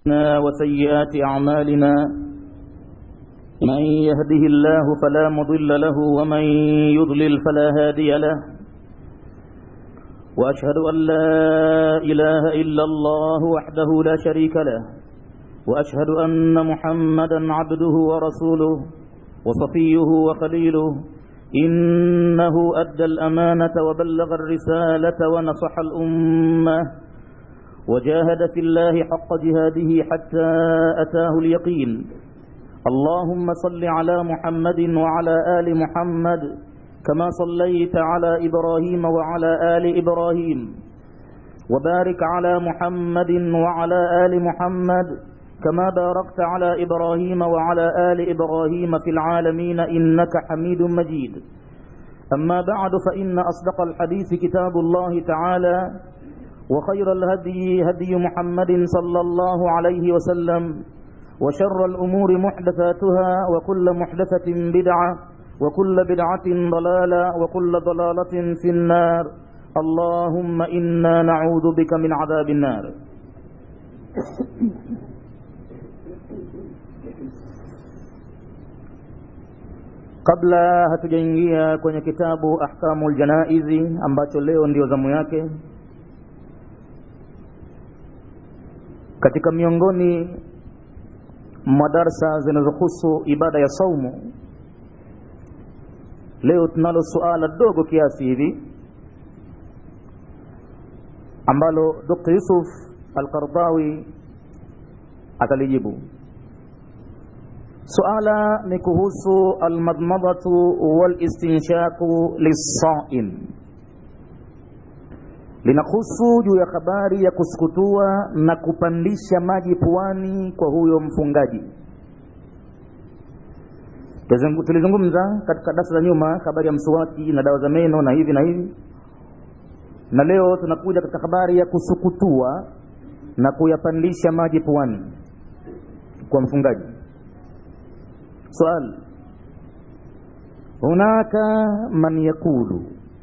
وسيئات أعمالنا من يهده الله فلا مضل له ومن يضلل فلا هادي له وأشهد أن لا إله إلا الله وحده لا شريك له وأشهد أن محمدا عبده ورسوله وصفيه وخليله إنه أدى الأمانة وبلغ الرسالة ونصح الأمة وجاهد في الله حق جهاده حتى أتاه اليقين اللهم صل على محمد وعلى آل محمد كما صليت على إبراهيم وعلى آل إبراهيم وبارك على محمد وعلى آل محمد كما باركت على إبراهيم وعلى آل إبراهيم في العالمين إنك حميد مجيد أما بعد فإن أصدق الحديث كتاب الله تعالى وخير الهدي هدي محمد صلى الله عليه وسلم وشر الأمور محدثاتها وكل محدثة بدعة وكل بدعة ضلالة وكل ضلالة في النار اللهم إنا نعوذ بك من عذاب النار kabla hatujaingia kwenye kitabu ahkamu ljanaizi ambacho leo ndio zamu yake katika miongoni mwa darsa zinazohusu ibada ya saumu leo tunalo suala dogo kiasi hivi ambalo dr yusuf alqardawi atalijibu suala ni kuhusu almadmadatu walistinshaqu lissaim linahusu juu ya habari ya kusukutua na kupandisha maji puani kwa huyo mfungaji tulizungumza katika darasa za nyuma habari ya msuwaki na dawa za meno na hivi na hivi na leo tunakuja katika habari ya kusukutua na kuyapandisha maji puani kwa mfungaji swali hunaka man yakulu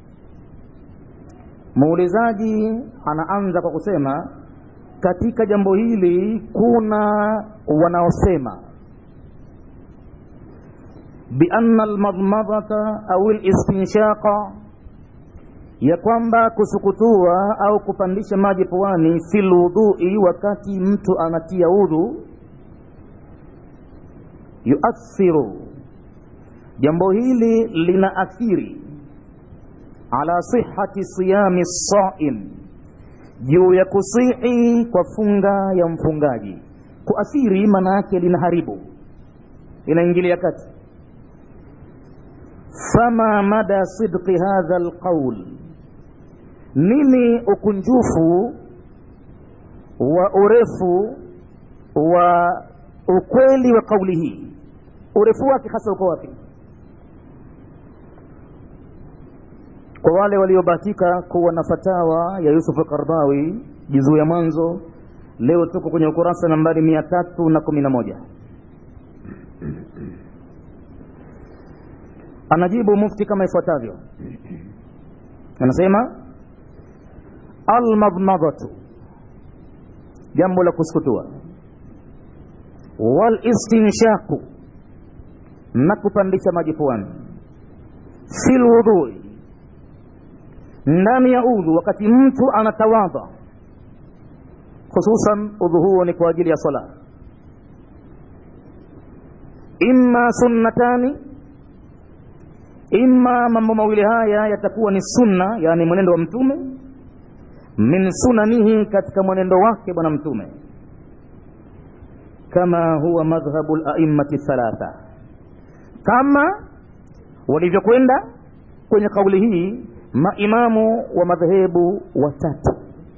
muulizaji anaanza kwa kusema katika jambo hili kuna wanaosema bianna almadmadata au listinshaqa ya kwamba kusukutua au kupandisha maji puani fi lwudhui wakati mtu anatia udhu yuathiru jambo hili lina athiri ala sihati siyami saim juu ya kusihi kwa funga ya mfungaji kuathiri maana yake linaharibu linaingilia kati fama mada sidqi hadha alqaul nini ukunjufu wa urefu wa ukweli wa kauli hii urefu wake hasa uko wapi kwa wale waliobahatika kuwa na fatawa ya Yusuf Qardawi juzuu ya mwanzo leo tuko kwenye ukurasa nambari mia tatu na kumi na moja anajibu mufti kama ifuatavyo anasema almadmadatu jambo la kusukutua walistinshaku na kupandisha maji puani fi lwudhui ndani ya udhu wakati mtu anatawadha hususan udhu huo ni kwa ajili ya sala imma sunnatani imma mambo mawili haya yatakuwa ni sunna yani mwenendo wa mtume min sunanihi katika mwenendo wake bwana mtume kama huwa madhhabu laimati thalatha kama walivyokwenda kwenye kauli hii maimamu wa madhehebu watatu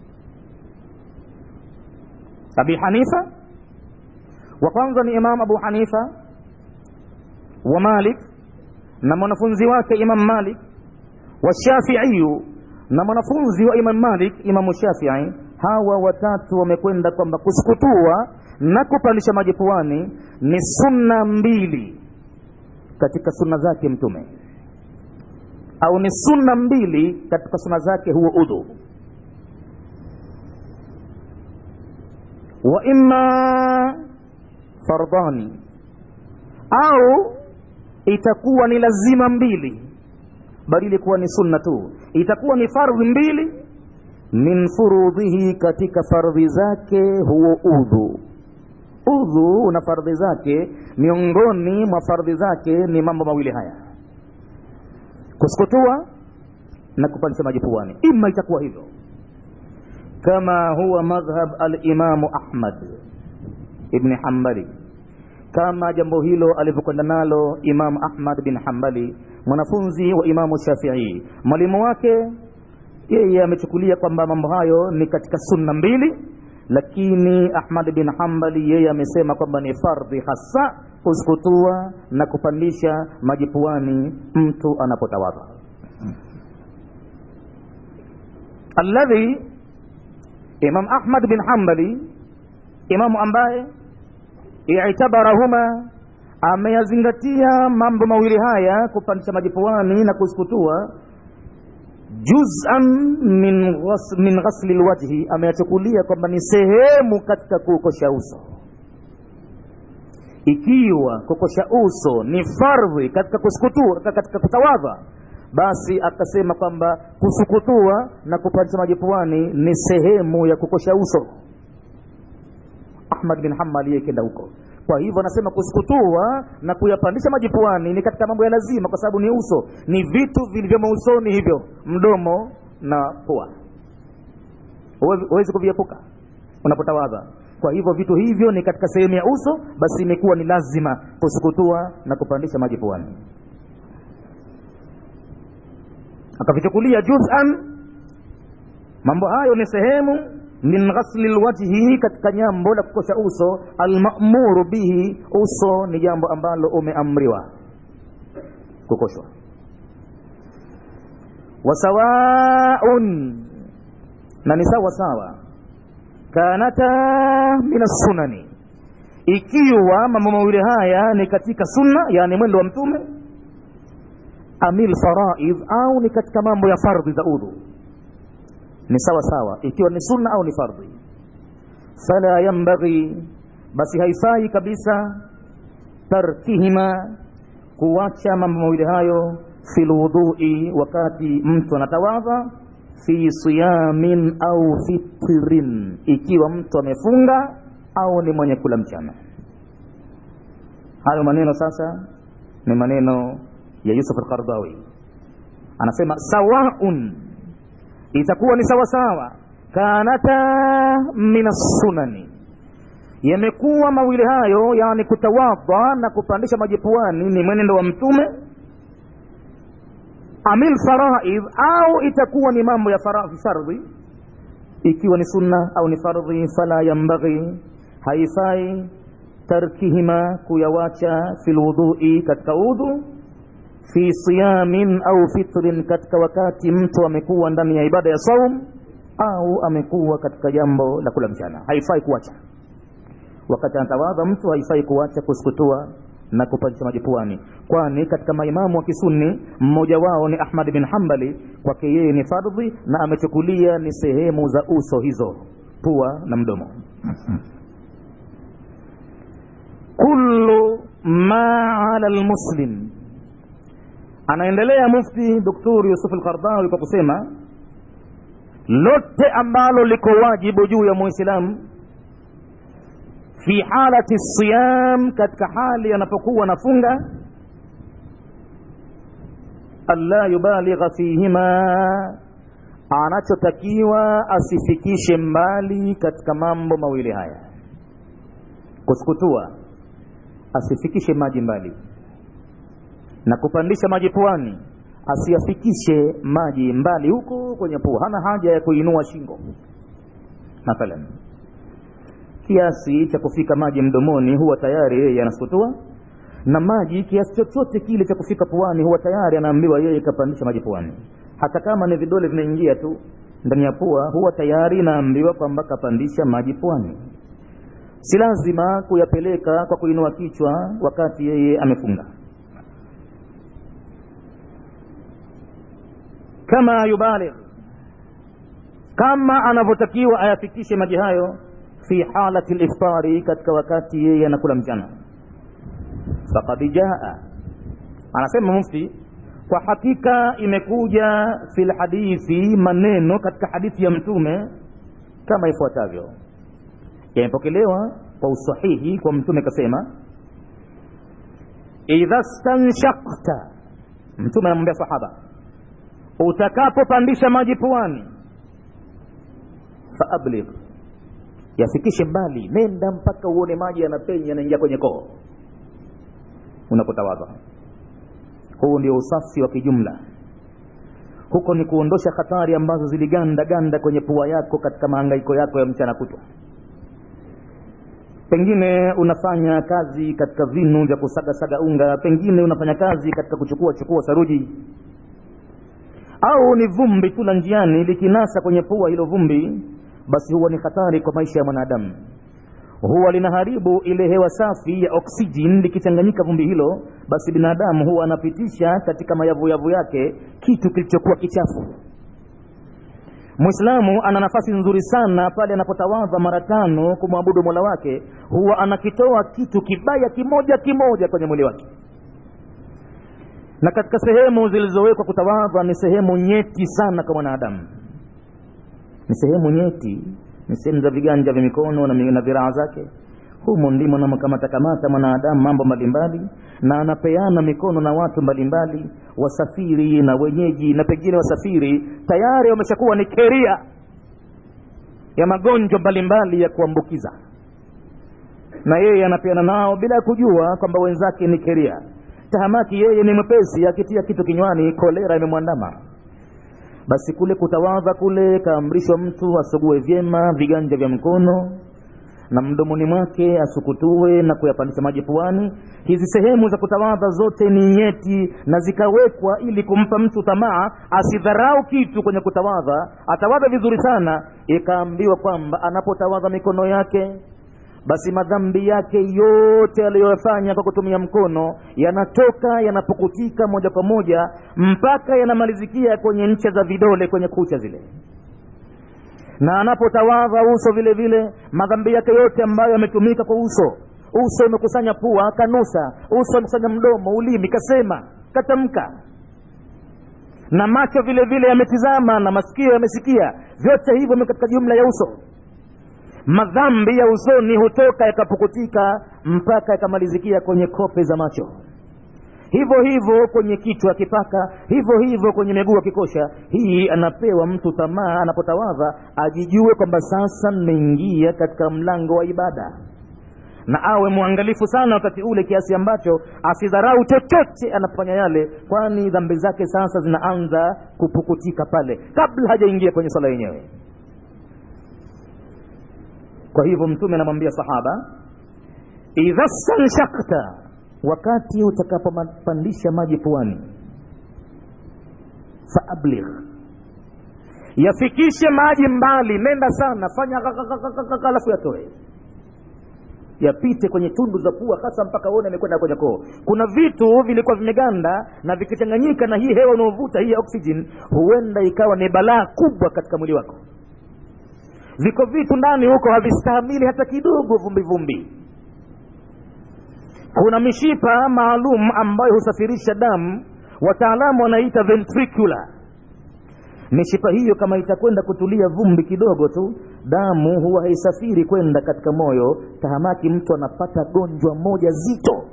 abi hanifa wa kwanza ni imam abu hanifa wa malik na mwanafunzi wake imam malik wa shafiiyu na mwanafunzi wa imam malik imamu shafii hawa watatu wamekwenda kwamba kusukutua na kupandisha maji puani ni sunna mbili katika sunna zake mtume au ni sunna mbili katika sunna zake huo udhu wa imma fardhani au itakuwa ni lazima mbili badili kuwa ni sunna tu itakuwa ni fardhi mbili min furudhihi katika fardhi zake huo udhu udhu na fardhi zake miongoni mwa fardhi zake ni mambo mawili haya kusukutua na kupandisha maji puani ima itakuwa hivyo kama huwa madhhab alimamu ahmad ibni hambali kama jambo hilo alivyokwenda nalo imamu ahmad bin hambali mwanafunzi wa imamu shafii mwalimu wake yeye amechukulia kwamba mambo hayo ni katika sunna mbili lakini ahmad bin hambali yeye amesema kwamba ni fardhi hasa kusukutua na kupandisha maji puani mtu anapotawadha alladhi imam ahmad bin hambali imamu ambaye itabarahuma ameyazingatia mambo mawili haya kupandisha maji puani na kusukutua juz'an min, ghas, min ghasli lwajhi ameyachukulia kwamba ni sehemu katika kuukosha uso ikiwa kukosha uso ni fardhi katika kusukutua katika kutawadha basi akasema kwamba kusukutua na kupandisha maji puani ni sehemu ya kukosha uso ahmad bin hambal yeye kenda huko kwa hivyo anasema kusukutua na kuyapandisha maji puani ni katika mambo ya lazima kwa sababu ni uso ni vitu vilivyomo usoni hivyo mdomo na pua huwezi kuviepuka unapotawadha kwa hivyo vitu hivyo ni katika sehemu ya uso basi imekuwa ni lazima kusukutua na kupandisha maji puani akavichukulia juz'an mambo hayo ni sehemu min ghasli lwajhi katika jambo la kukosha uso almamuru bihi uso ni jambo ambalo umeamriwa kukoshwa wasawaun na ni sawa sawa kanata min assunani ikiwa mambo mawili haya ni katika sunna yani mwendo wa mtume amil faraidh au ni katika mambo ya fardhi za udhu ni sawa sawa ikiwa ni sunna au ni fardhi fala yambaghi basi haifai kabisa tarkihima kuwacha mambo mawili hayo fi lwudhui wakati mtu anatawadha fi siyamin au fitrin ikiwa mtu amefunga au ni mwenye kula mchana hayo maneno sasa ni maneno ya yusuf alqardawi anasema sawaun itakuwa ni sawasawa kanata min assunani yamekuwa mawili hayo yani kutawadha na kupandisha maji puani ni mwenendo wa mtume amil faraidh au itakuwa ni mambo ya fardhi ikiwa ni sunna au ni fardhi fala yambaghi haifai tarkihima kuyawacha fi lwudhui katika udhu fi siyamin au fitrin katika wakati mtu amekuwa ndani ya ibada ya saum au amekuwa katika jambo la kula mchana haifai kuacha wakati anatawadha mtu haifai kuacha kusukutua na kupandisha maji puani kwani katika maimamu wa kisunni mmoja wao ni ahmad bin hambali kwake yeye ni fardhi na amechukulia ni sehemu za uso hizo pua na mdomo kullu ma ala lmuslim anaendelea mufti doktor yusuf alqardawi kwa kusema lote ambalo liko wajibu juu ya muislamu fi halati siyam katika hali anapokuwa nafunga alla yubaligha fihima anachotakiwa asifikishe mbali katika mambo mawili haya kusukutua asifikishe maji mbali na kupandisha maji puani asiyafikishe maji mbali huko kwenye pua hana haja ya kuinua shingo mathalan kiasi cha kufika maji mdomoni huwa tayari yeye anasukutua na maji kiasi chochote kile cha kufika puani huwa tayari anaambiwa yeye kapandisha maji puani hata kama ni vidole vinaingia tu ndani ya pua huwa tayari inaambiwa kwamba kapandisha maji puani si lazima kuyapeleka kwa kuinua kichwa wakati yeye amefunga kama yubaligh kama anavyotakiwa ayafikishe maji hayo fi halati liftari katika wakati yeye anakula mchana faqad jaa anasema mufti kwa hakika imekuja fi lhadithi maneno katika hadithi ya mtume kama ifuatavyo yamepokelewa kwa usahihi kwa mtume kasema idha stanshakta mtume anamwambia sahaba utakapopandisha maji puani faabligh yafikishe mbali nenda mpaka uone maji yanapenya yanaingia kwenye koo unapotawadha huu ndio usafi wa kijumla huko ni kuondosha hatari ambazo ziliganda ganda kwenye pua yako katika mahangaiko yako ya mchana kutwa pengine unafanya kazi katika vinu vya kusagasaga unga pengine unafanya kazi katika kuchukua chukua saruji au ni vumbi tu la njiani likinasa kwenye pua hilo vumbi basi huwa ni hatari kwa maisha ya mwanadamu huwa linaharibu ile hewa safi ya oksijeni likichanganyika vumbi hilo basi binadamu huwa anapitisha katika mayavuyavu yake kitu kilichokuwa kichafu mwislamu ana nafasi nzuri sana pale anapotawadha mara tano kumwabudu mola wake huwa anakitoa kitu kibaya kimoja kimoja kwenye mwili wake na katika sehemu zilizowekwa kutawadha ni sehemu nyeti sana kwa mwanadamu ni sehemu nyeti ni sehemu za viganja vya mikono na, na viraa zake humo ndimo namkamatakamata mwanadamu mambo mbalimbali na anapeana mikono na watu mbalimbali wasafiri na wenyeji na pengine wasafiri tayari wameshakuwa ni keria ya magonjwa mbalimbali ya kuambukiza na yeye anapeana nao bila kujua kwamba wenzake ni keria tahamaki yeye ni mwepesi akitia kitu kinywani kolera imemwandama basi kule kutawadha kule kaamrishwa mtu asugue vyema viganja vya mkono na mdomoni mwake asukutue na kuyapandisha maji puani hizi sehemu za kutawadha zote ni nyeti na zikawekwa ili kumpa mtu tamaa asidharau kitu kwenye kutawadha atawadha vizuri sana ikaambiwa kwamba anapotawadha mikono yake basi madhambi yake yote aliyoyafanya kwa kutumia mkono yanatoka yanapukutika moja kwa moja mpaka yanamalizikia kwenye ncha za vidole kwenye kucha zile na anapotawadha uso vile vile madhambi yake yote ambayo yametumika kwa uso uso umekusanya pua kanusa uso umekusanya mdomo ulimi kasema katamka na macho vile vile yametizama na masikio yamesikia vyote hivyo katika jumla ya uso madhambi ya usoni hutoka yakapukutika mpaka yakamalizikia kwenye kope za macho hivyo hivyo kwenye kichwa akipaka hivyo hivyo kwenye miguu akikosha hii anapewa mtu tamaa anapotawadha ajijue kwamba sasa nimeingia katika mlango wa ibada na awe mwangalifu sana wakati ule kiasi ambacho asidharau chochote anapofanya yale kwani dhambi zake sasa zinaanza kupukutika pale kabla hajaingia kwenye swala yenyewe kwa hivyo mtume anamwambia sahaba idha stanshakta wakati utakapopandisha maji puani faabligh yafikishe maji mbali nenda sana fanya alafu yatoe yapite kwenye tundu za pua hasa mpaka uone amekwenda kwenye koo kuna vitu vilikuwa vimeganda na vikichanganyika na hii hewa unaovuta hii ya oxygen huenda ikawa ni balaa kubwa katika mwili wako viko vitu ndani huko havistahimili hata kidogo vumbi vumbi kuna mishipa maalum ambayo husafirisha damu wataalamu wanaita ventricular mishipa hiyo kama itakwenda kutulia vumbi kidogo tu damu huwa haisafiri kwenda katika moyo tahamaki mtu anapata gonjwa moja zito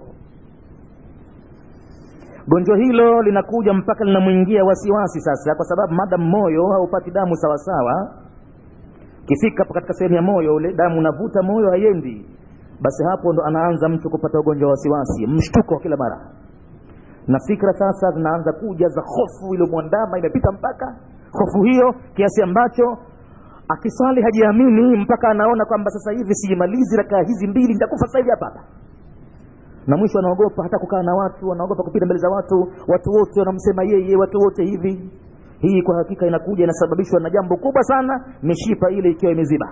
gonjwa hilo linakuja mpaka linamwingia wasiwasi sasa kwa sababu madam moyo haupati damu sawasawa kifika katika sehemu ya moyo ule damu unavuta moyo haiendi basi hapo ndo anaanza mtu kupata ugonjwa wa wasiwasi mshtuko kila mara na fikra sasa zinaanza kuja za hofu iliyomwandama imepita mpaka hofu hiyo kiasi ambacho akiswali hajiamini mpaka anaona kwamba sasa hivi sijimalizi rakaa hizi mbili nitakufa sasa hivi hapa hapa na mwisho anaogopa hata kukaa na watu anaogopa kupita mbele za watu watu wote wanamsema yeye watu wote hivi hii kwa hakika inakuja inasababishwa na jambo kubwa sana mishipa ile ikiwa imeziba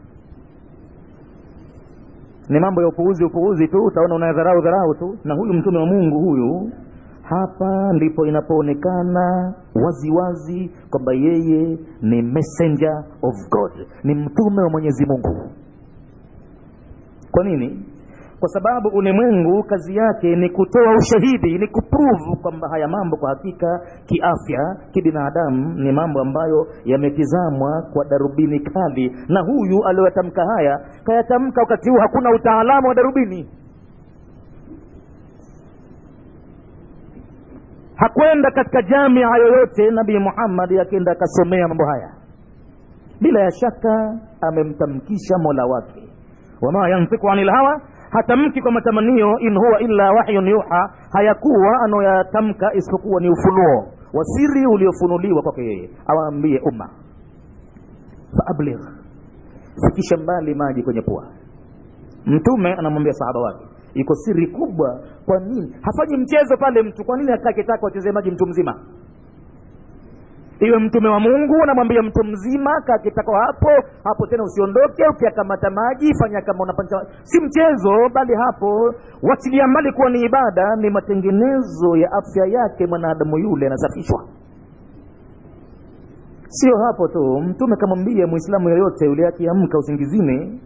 ni mambo ya upuuzi upuuzi tu utaona unadharau dharau tu na huyu mtume wa mungu huyu hapa ndipo inapoonekana waziwazi kwamba yeye ni messenger of god ni mtume wa mwenyezi mungu kwa nini kwa sababu ulimwengu kazi yake ni kutoa ushahidi ni kuprove kwamba haya mambo kwa hakika kiafya kibinadamu ni mambo ambayo yametizamwa kwa darubini kali na huyu aliyoyatamka haya kayatamka wakati huu hakuna utaalamu wa darubini hakwenda katika jamia yoyote nabii muhammadi akenda akasomea mambo haya bila ya shaka amemtamkisha mola wake wama yantiku ani lhawa hatamki kwa matamanio in huwa illa wahyun yuha hayakuwa anayoyatamka isipokuwa ni ufunuo wa siri uliofunuliwa kwake yeye awaambie umma faabligh fikisha mbali maji kwenye pua mtume anamwambia sahaba wake iko siri kubwa kwa nini hafanyi mchezo pale mtu kwa nini akaa kitaka wachezee maji mtu mzima iwe mtume wa mungu unamwambia mtu mzima kakitako hapo hapo tena usiondoke ukiakamata maji fanya kama unapancha si mchezo bali hapo wachilia mbali kuwa ni ibada ni matengenezo ya afya yake mwanadamu yule anasafishwa sio hapo tu mtume kamwambia mwislamu yoyote yule akiamka usingizini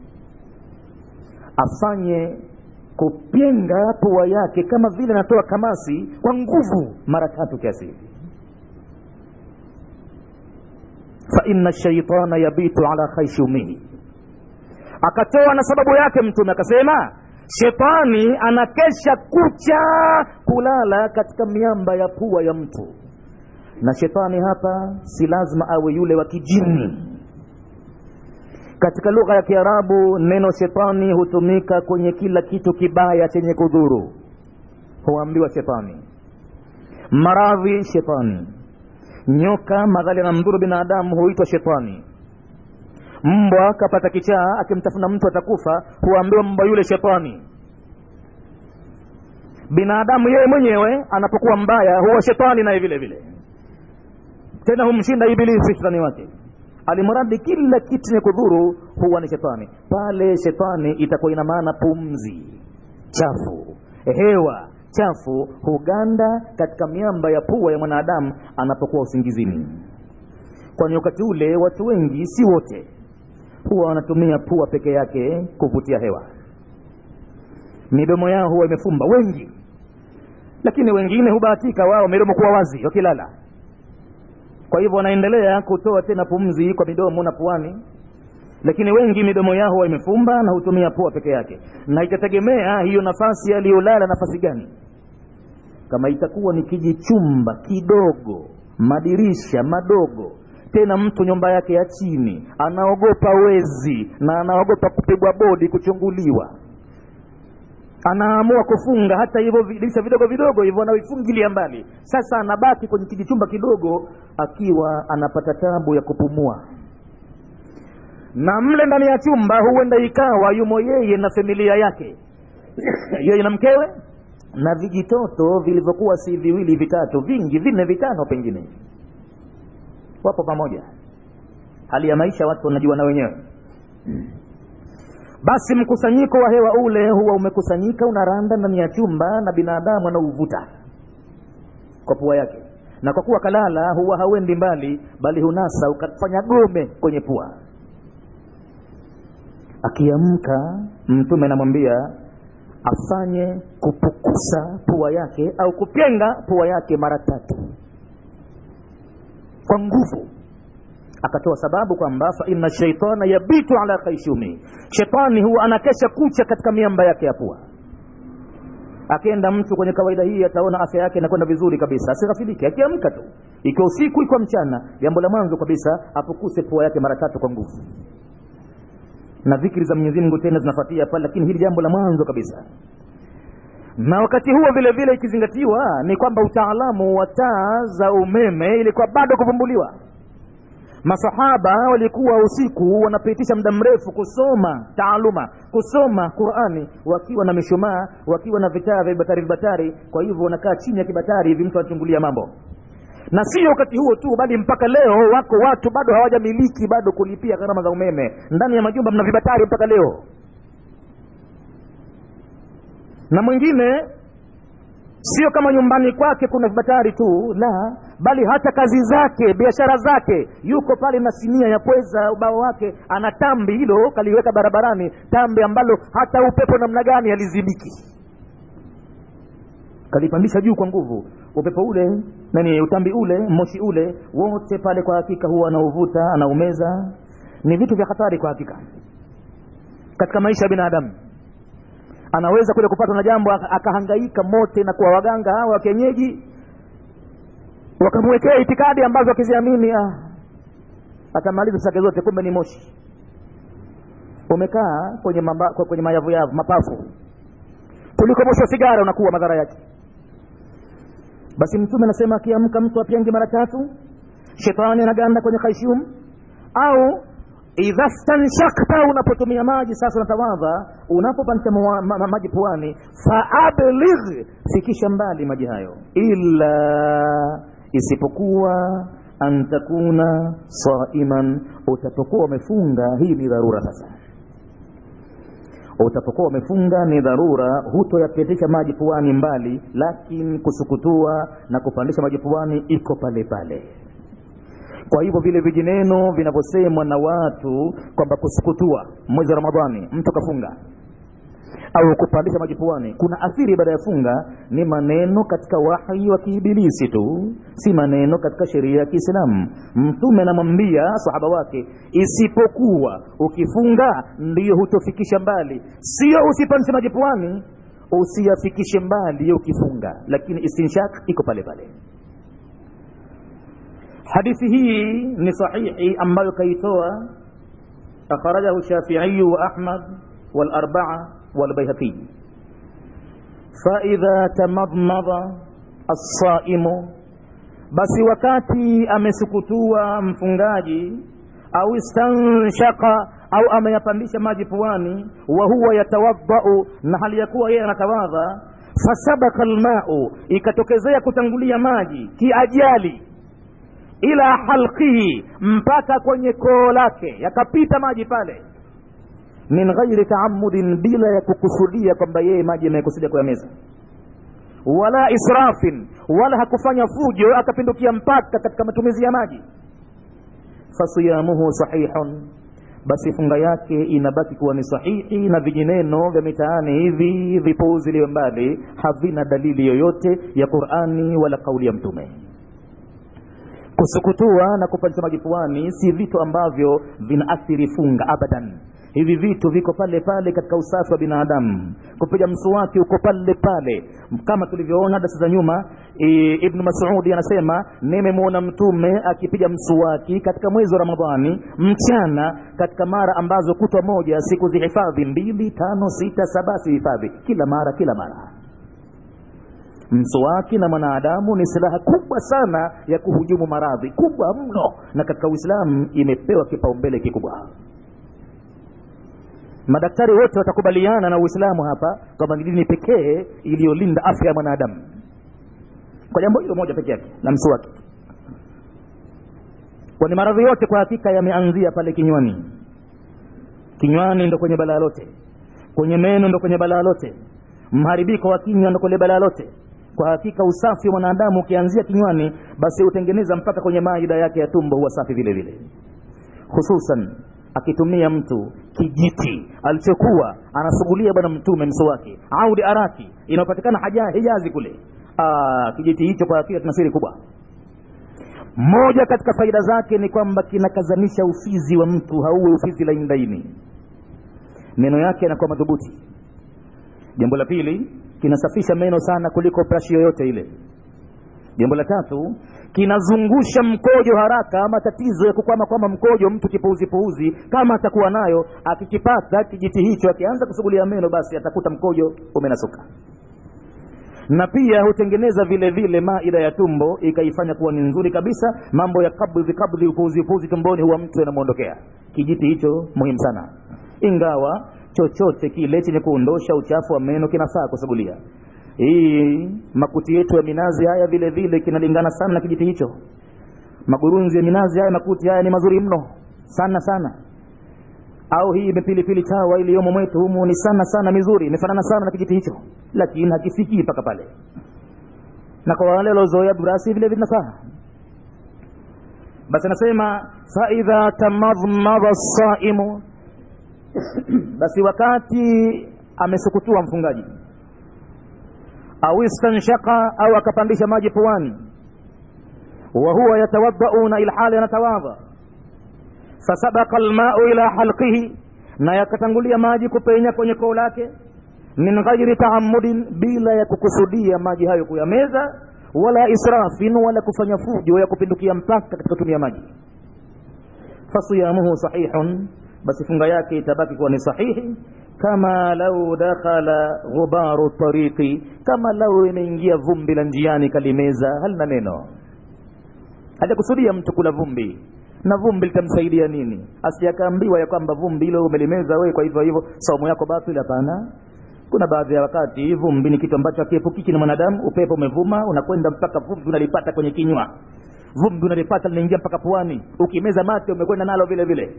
afanye kupyenga pua yake kama vile anatoa kamasi kwa nguvu mara tatu kiasi hivi faina shaitana yabitu ala khaishumihi akatoa na sababu yake mtume akasema shetani anakesha kucha kulala katika miamba ya pua ya mtu na shetani hapa si lazima awe yule wa kijini katika lugha ya kiarabu neno shetani hutumika kwenye kila kitu kibaya chenye kudhuru huambiwa shetani maradhi shetani nyoka madhali anamdhuru binadamu huitwa shetani mbwa kapata kichaa akimtafuna mtu atakufa huambiwa mbwa yule shetani binadamu yeye mwenyewe anapokuwa mbaya huwa shetani naye vile vile tena humshinda ibilisi shetani wake alimradi kila kitu chenye kudhuru huwa ni shetani pale shetani itakuwa ina maana pumzi chafu hewa chafu huganda katika miamba ya pua ya mwanadamu anapokuwa usingizini kwani wakati ule watu wengi si wote huwa wanatumia pua peke yake kuvutia hewa midomo yao huwa imefumba wengi lakini wengine hubahatika wao midomo kuwa wazi wakilala kwa hivyo wanaendelea kutoa tena pumzi kwa midomo na puani lakini wengi midomo yao huwa imefumba na hutumia pua peke yake na itategemea hiyo nafasi aliyolala nafasi gani kama itakuwa ni kijichumba kidogo madirisha madogo tena mtu nyumba yake ya chini anaogopa wezi na anaogopa kupigwa bodi kuchunguliwa anaamua kufunga hata hivyo dirisha vidogo vidogo hivyo anavifungilia mbali sasa anabaki kwenye kijichumba kidogo akiwa anapata tabu ya kupumua na mle ndani ya chumba huenda ikawa yumo yeye na familia yake yeye na mkewe na vijitoto vilivyokuwa si viwili vitatu vingi vinne vitano pengine wapo pamoja hali ya maisha watu wanajua na wenyewe basi mkusanyiko wa hewa ule huwa umekusanyika unaranda ndani ya chumba na binadamu anauvuta kwa pua yake na kwa kuwa kalala huwa hauendi mbali bali hunasa ukafanya gome kwenye pua akiamka mtume anamwambia afanye kupukusa pua yake au kupyenga pua yake mara tatu kwa nguvu akatoa sababu kwamba fa inna shaitana yabitu ala khaishumi shetani huwa anakesha kucha katika miamba yake ya pua akienda mtu kwenye kawaida hii ataona afya yake inakwenda vizuri kabisa asighafilike akiamka tu ikiwa usiku ikiwa mchana jambo la mwanzo kabisa apukuse pua yake mara tatu kwa nguvu na dhikri za mwenyezi mungu tena zinafuatia pale lakini hili jambo la mwanzo kabisa na wakati huo vile vile ikizingatiwa ni kwamba utaalamu wa taa za umeme ilikuwa bado kuvumbuliwa masahaba walikuwa usiku wanapitisha muda mrefu kusoma taaluma kusoma qurani wakiwa na mishumaa wakiwa na vitaa vya vibatari vibatari kwa hivyo wanakaa chini ya kibatari hivi mtu anachungulia mambo na sio wakati huo tu bali mpaka leo wako watu bado hawajamiliki bado kulipia gharama za umeme ndani ya majumba mna vibatari mpaka leo na mwingine sio kama nyumbani kwake kuna vibatari tu la bali hata kazi zake biashara zake yuko pale na sinia ya pweza ubao wake ana tambi hilo kaliweka barabarani tambi ambalo hata upepo namna gani halizibiki kalipandisha juu kwa nguvu upepo ule nani utambi ule moshi ule wote pale kwa hakika huwa anauvuta anaumeza ni vitu vya hatari kwa hakika katika maisha ya binadamu anaweza kule kupatwa na jambo akahangaika mote na kuwa waganga hawa wa kienyeji wakamwekea itikadi ambazo akiziamini ah, atamaliza zake zote kumbe ni moshi umekaa kwenye, mamba, kwenye mayavuyavu mapafu kuliko moshi wa sigara unakuwa madhara yake basi mtume anasema akiamka mtu apyange mara tatu shetani anaganda kwenye khaishium au idha stanshakta unapotumia maji sasa unatawadha unapopanisha ma, ma, maji puani faabligh fikisha mbali maji hayo ila isipokuwa an takuna saiman utapokuwa umefunga hii ni dharura sasa utapokuwa umefunga ni dharura hutoyapitisha maji puani mbali lakini kusukutua na kupandisha maji puani iko pale pale kwa hivyo vile vijineno vinavyosemwa na watu kwamba kusukutua mwezi wa ramadhani mtu kafunga au kupandisha maji puani kuna athiri baada ya funga ni maneno katika wahi wa kiibilisi tu si maneno katika sheria ya kiislamu mtume anamwambia sahaba wake isipokuwa ukifunga ndiyo hutofikisha mbali sio usipandishe maji puani usiyafikishe mbali ukifunga lakini istinshak iko pale pale hadithi hii ni sahihi ambayo kaitoa akhrajahu shafiiyu wa ahmad والأربعة والبيهقي فإذا تمضمض الصائم basi wakati amesukutua mfungaji au istanshaka au ameyapandisha maji puani wa huwa yatawadhau na hali ya kuwa yeye anatawadha fasabaka lmau ikatokezea kutangulia maji kiajali ila halqihi mpaka kwenye koo lake yakapita maji pale min ghairi taamudin bila ya kukusudia kwamba yeye maji amekusudia kuyameza wala israfin wala hakufanya fujo akapindukia mpaka katika matumizi ya maji fasiyamuhu sahihun basi funga yake inabaki kuwa ni sahihi na vijineno vya mitaani hivi vipuuziliwe mbali havina dalili yoyote ya qurani wala kauli ya mtume kusukutua na kupandisha maji puani si vitu ambavyo vinaathiri funga abadan hivi vitu viko pale pale katika usafi wa binadamu kupiga msuwaki uko pale pale kama tulivyoona dasa za nyuma e, ibnu masudi anasema nimemwona mtume akipiga msuwaki katika mwezi wa ramadhani mchana katika mara ambazo kutwa moja siku zihifadhi mbili tano sita saba zihifadhi kila mara kila mara mswaki na mwanadamu ni silaha kubwa sana ya kuhujumu maradhi kubwa mno na katika uislamu imepewa kipaumbele kikubwa madaktari wote watakubaliana na uislamu hapa kwamba ni dini pekee iliyolinda afya ya mwanadamu kwa jambo hilo moja peke yake la mswaki kwani maradhi yote kwa hakika yameanzia pale kinywani kinywani ndo kwenye balaa lote kwenye meno ndo kwenye balaa lote mharibiko wa kinywa ndo kwenye balaa lote kwa hakika usafi wa mwanadamu ukianzia kinywani basi hutengeneza mpaka kwenye maida yake ya tumbo huwa safi vile vile hususan akitumia mtu kijiti alichokuwa anasugulia bwana mtume mswaki audi araki inayopatikana haja hijazi kule Aa, kijiti hicho kwa hakika tuna siri kubwa moja katika faida zake ni kwamba kinakazanisha ufizi wa mtu hauwe ufizi laini laini meno yake yanakuwa madhubuti jambo la pili kinasafisha meno sana kuliko brashi yoyote ile jambo la tatu kinazungusha mkojo haraka ama tatizo ya kukwama kwama mkojo mtu kipuuzipuuzi kama atakuwa nayo akikipata kijiti hicho akianza kusugulia meno basi atakuta mkojo umenasuka na pia hutengeneza vile vile maida ya tumbo ikaifanya kuwa ni nzuri kabisa mambo ya kabdhi kabdhi upuuzi upuuzi tumboni huwa mtu anamwondokea kijiti hicho muhimu sana ingawa chochote kile chenye kuondosha uchafu wa meno kinafaa kusugulia hii makuti yetu ya minazi haya vile vile kinalingana sana na kijiti hicho magurunzi ya minazi haya makuti haya ni mazuri mno sana sana au hii mipilipili chawa iliyomo mwetu humu ni sana sana mizuri imefanana sana na kijiti hicho lakini hakifikii mpaka pale na kwa wale waliozoea burasi vile vinafaa basi anasema faidha tamadmada saimu basi wakati amesukutua mfungaji au istanshaka au akapandisha maji puani wa huwa yatawadau na ilhali anatawadha fasabaka almau ila halqihi na yakatangulia maji kupenya kwenye koo lake min ghairi taamudin bila ya kukusudia maji hayo kuyameza wala israfin wala kufanya fujo ya kupindukia mpaka katika kutumia maji fasiyamuhu sahihun basi funga yake itabaki kuwa ni sahihi kama lau dakhala ghubaru tariqi kama lau imeingia vumbi la njiani kalimeza halina neno hajakusudia mtu kula vumbi na vumbi litamsaidia nini asijakaambiwa ya kwamba vumbi hilo umelimeza wewe kwa hivyo hivyo saumu yako batil hapana kuna baadhi ya wakati vumbi ni kitu ambacho hakiepukiki na mwanadamu upepo umevuma unakwenda mpaka vumbi unalipata kwenye kinywa vumbi unalipata linaingia mpaka puani ukimeza mate umekwenda nalo vile vile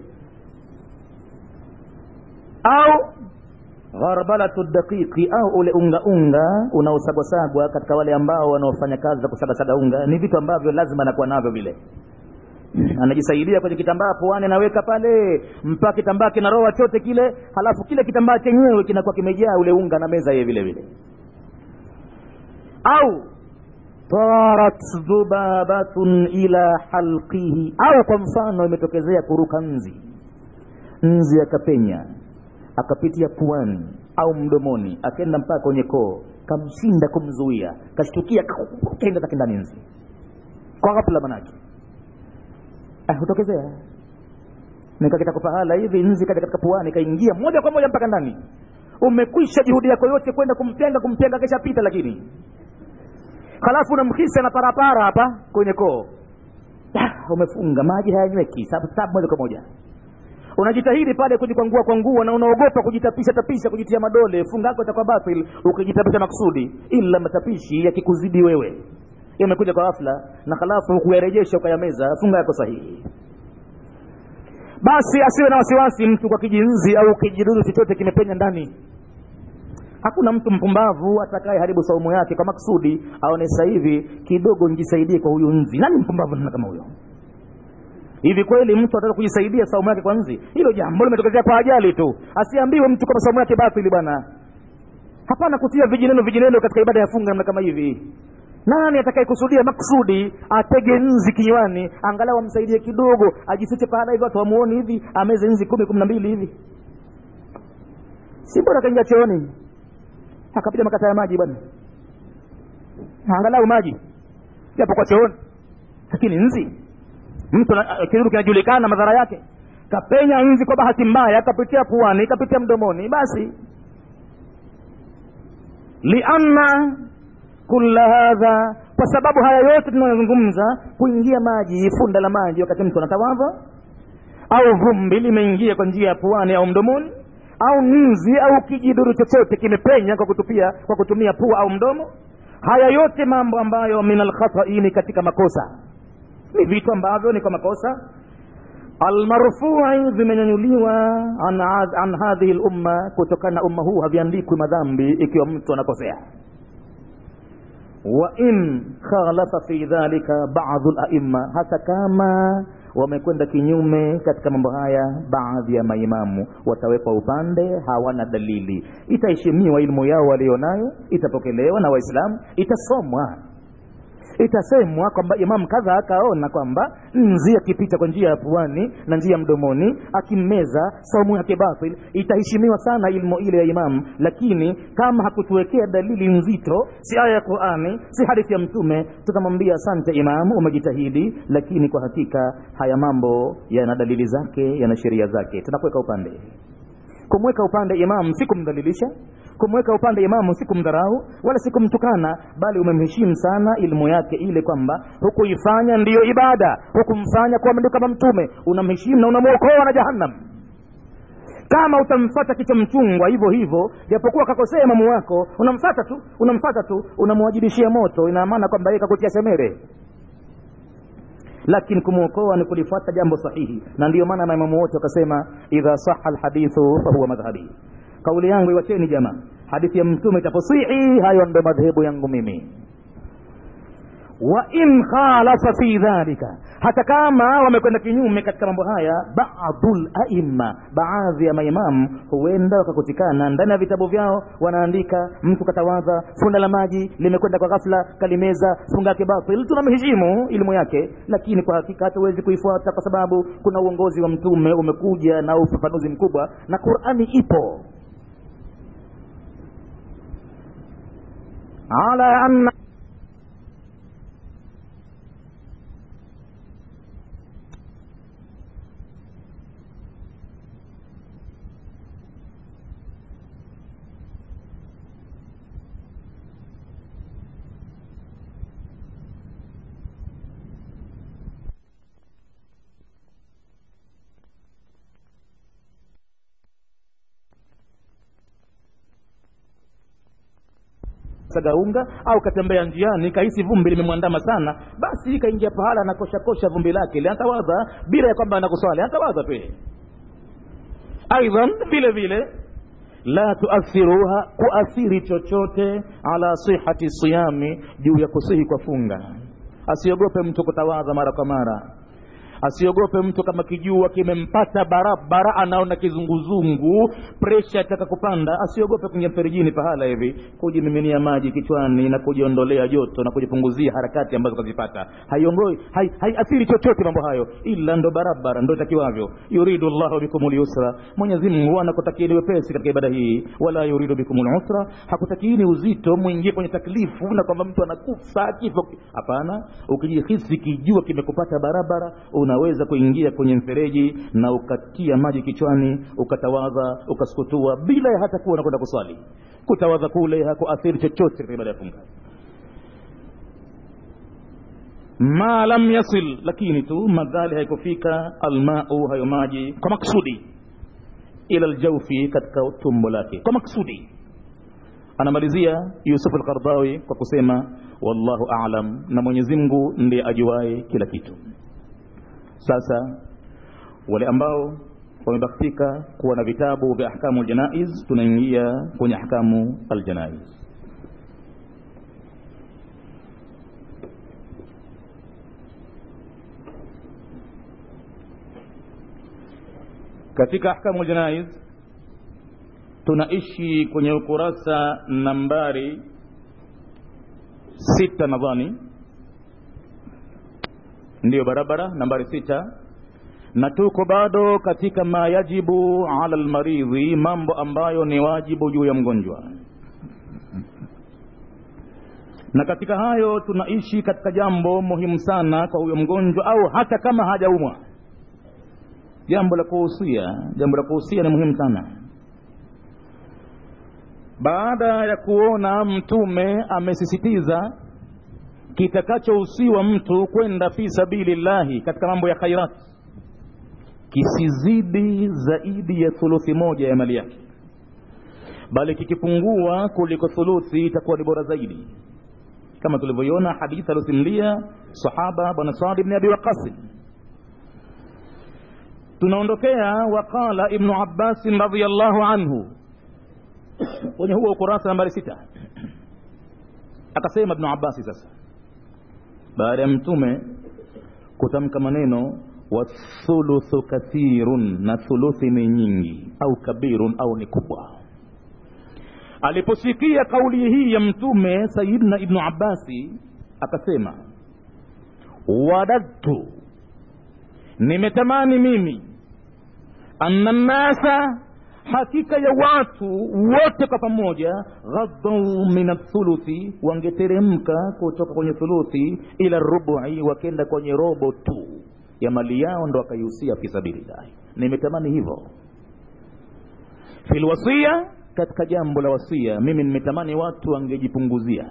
au gharbalatu daqiqi au ule unga unga unaosagwasagwa katika wale ambao wanaofanya kazi za kusagasaga unga ni vitu ambavyo lazima anakuwa navyo vile anajisaidia kwenye kitambaa puani anaweka pale mpaka kitambaa kinaroa chote kile halafu kile kitambaa chenyewe kinakuwa kimejaa ule unga na meza yeye vile vile au tarat dhubabatun ila halqihi au kwa mfano imetokezea kuruka nzi nzi akapenya akapitia puani au mdomoni akaenda mpaka kwenye koo kamshinda kumzuia kashtukia kaenda zake ndani nzi kwa ghafla manake ah, hutokezea nikakita pahala hivi nzi kaja katika puani kaingia moja kwa moja mpaka ndani umekwisha juhudi yako yote kwenda kumtenga kumtenga keshapita lakini halafu unamhisa na parapara hapa kwenye koo ah, umefunga maji hayanyweki sabu sabu moja kwa moja unajitahidi pale kujikwangua kwangua na unaogopa kujitapisha tapisha kujitia madole funga yako itakuwa batil ukijitapisha makusudi ila matapishi yakikuzidi wewe yamekuja kwa ghafla na halafu kuyarejesha ukayameza funga yako sahihi basi asiwe na wasiwasi mtu kwa kijinzi au kijidudu chochote kimepenya ndani hakuna mtu mpumbavu atakaye haribu saumu yake kwa maksudi aone sasa hivi kidogo nijisaidie kwa huyu nzi nani mpumbavu nana kama huyo hivi kweli mtu ataweza kujisaidia saumu yake kwa nzi hilo jambo limetokezea kwa ajali tu asiambiwe mtu kama saumu yake batili bwana hapana kutia vijineno vijineno katika ibada ya funga namna kama hivi nani atakayekusudia maksudi atege nzi kinywani angalau amsaidie kidogo ajifiche pahala hivi watu wamuoni hivi ameze nzi kumi kumi na mbili hivi si bora kaingia chooni akapiga makata ya maji bwana angalau maji japo kwa chooni lakini nzi mtu kidudu kinajulikana madhara yake kapenya nzi kwa bahati mbaya kapitia puani kapitia mdomoni basi lianna kula hadha kwa sababu haya yote tunayozungumza kuingia maji funda la maji wakati mtu anatawadha au vumbi limeingia kwa njia ya puani au mdomoni au nzi au kijiduru chochote kimepenya kwa kutupia kwa kutumia pua au mdomo haya yote mambo ambayo min alkhataini katika makosa ni vitu ambavyo ni kwa makosa almarfui vimenyanyuliwa an, an hadhihi lumma kutokana na umma huu haviandikwi madhambi ikiwa mtu anakosea wa in khalafa fi dhalika badu laima hata kama wamekwenda kinyume katika mambo haya baadhi ya maimamu watawekwa upande hawana dalili itaheshimiwa ilmu yao walionayo itapokelewa na waislamu itasomwa itasemwa kwamba imamu kadha akaona kwamba nzi akipita kwa njia ya puani na njia ya mdomoni akimmeza saumu yake batil itaheshimiwa sana ilmu ile ya imamu lakini kama hakutuwekea dalili nzito si aya ya qurani si hadithi ya mtume tutamwambia asante imamu umejitahidi lakini kwa hakika haya mambo yana dalili zake yana sheria zake tunakuweka upande kumweka upande imamu si kumdhalilisha kumweka upande imamu si kumdharau wala si kumtukana bali umemheshimu sana ilmu yake ile kwamba hukuifanya ndiyo ibada hukumfanya kuwa ndio kama mtume unamheshimu na unamwokoa na jahannam kama utamfata kichwa mchungwa hivyo hivyo japokuwa kakosea imamu wako unamfata tu unamfata tu unamwajibishia moto ina maana kwamba yeye kakutia semere lakini kumwokoa ni kulifuata jambo sahihi na ndiyo maana maimamu wote wakasema idha saha lhadithu fahuwa madhhabi kauli yangu iwacheni jamaa hadithi ya mtume itaposihi hayo ndo madhehebu yangu mimi wa in khalafa fi dhalika hata kama wamekwenda kinyume katika mambo haya badul aima baadhi ya maimamu huenda wakakutikana ndani ya vitabu vyao wanaandika mtu katawadha funda la maji limekwenda kwa ghafla kalimeza funga yake batil tunamheshimu elimu yake lakini kwa hakika hatuwezi kuifuata kwa sababu kuna uongozi wa mtume umekuja na ufafanuzi mkubwa na qurani ipo ala anna saga unga au katembea njiani kahisi vumbi limemwandama sana basi kaingia pahala anakoshakosha vumbi lake liantawadha bila ya kwamba anakuswali anatawadha tu aidan vile vile la tuathiruha kuathiri chochote ala sihati siyami juu ya kusihi kwa funga asiogope mtu kutawadha mara kwa mara asiogope mtu kama kijua kimempata barabara anaona kizunguzungu presha ataka kupanda asiogope kuingia mferijini pahala hivi kujimiminia maji kichwani na kujiondolea joto na kujipunguzia harakati ambazo kazipata haiongoi hai, haiathiri chochote mambo hayo ila ndo barabara ndo itakiwavyo yuridu llahu bikum lyusra mwenyezi mungu anakutakieni wepesi katika ibada hii wala yuridu bikum lusra hakutakiini uzito mwingie kwenye taklifu na kwamba mtu anakufa kifo hapana ukijihisi kijua kimekupata barabara unaweza kuingia kwenye mfereji na ukatia maji kichwani ukatawadha ukasukutua bila ya hata kuwa unakwenda kuswali kutawadha kule hakuathiri chochote katika ibada ya funga ma lam yasil lakini tu madhali haikufika almau hayo maji kwa maksudi ila ljaufi katika tumbo lake kwa maksudi anamalizia yusuf alqardawi kwa kusema wallahu alam na mwenyezi mungu ndiye ajuaye kila kitu sasa wale ambao wamebahatika kuwa na vitabu vya ahkamu ljanaiz tunaingia kwenye ahkamu aljanaiz katika ahkamu ljanaiz tunaishi kwenye ukurasa nambari sita nadhani ndiyo barabara nambari sita na tuko bado katika ma yajibu ala lmaridhi mambo ambayo ni wajibu juu ya mgonjwa na katika hayo tunaishi katika jambo muhimu sana kwa huyo mgonjwa au hata kama hajaumwa jambo la kuhusia jambo la kuhusia ni muhimu sana baada ya kuona mtume amesisitiza kitakachohusiwa mtu kwenda fi sabilillahi katika mambo ya khairat kisizidi zaidi ya thuluthi moja ya mali yake bali kikipungua kuliko thuluthi itakuwa ni bora zaidi kama tulivyoiona hadithi aliosimulia sahaba bwana saadi bni abi waqasin tunaondokea waqala ibnu abbasin radiallahu anhu kwenye huo ukurasa nambari sita akasema ibnu abasi sasa baada ya mtume kutamka maneno wathuluthu kathirun na thuluthi ni nyingi au kabirun au ni kubwa aliposikia kauli hii ya mtume sayidna ibnu abasi akasema wadadtu nimetamani mimi anna nnasa hakika ya watu wote kwa pamoja ghadau min athuluthi wangeteremka kutoka kwenye thuluthi ila rubu'i wakenda kwenye robo tu ya mali yao ndo wakaihusia fi sabilillahi nimetamani hivyo filwasia katika jambo la wasia mimi nimetamani watu wangejipunguzia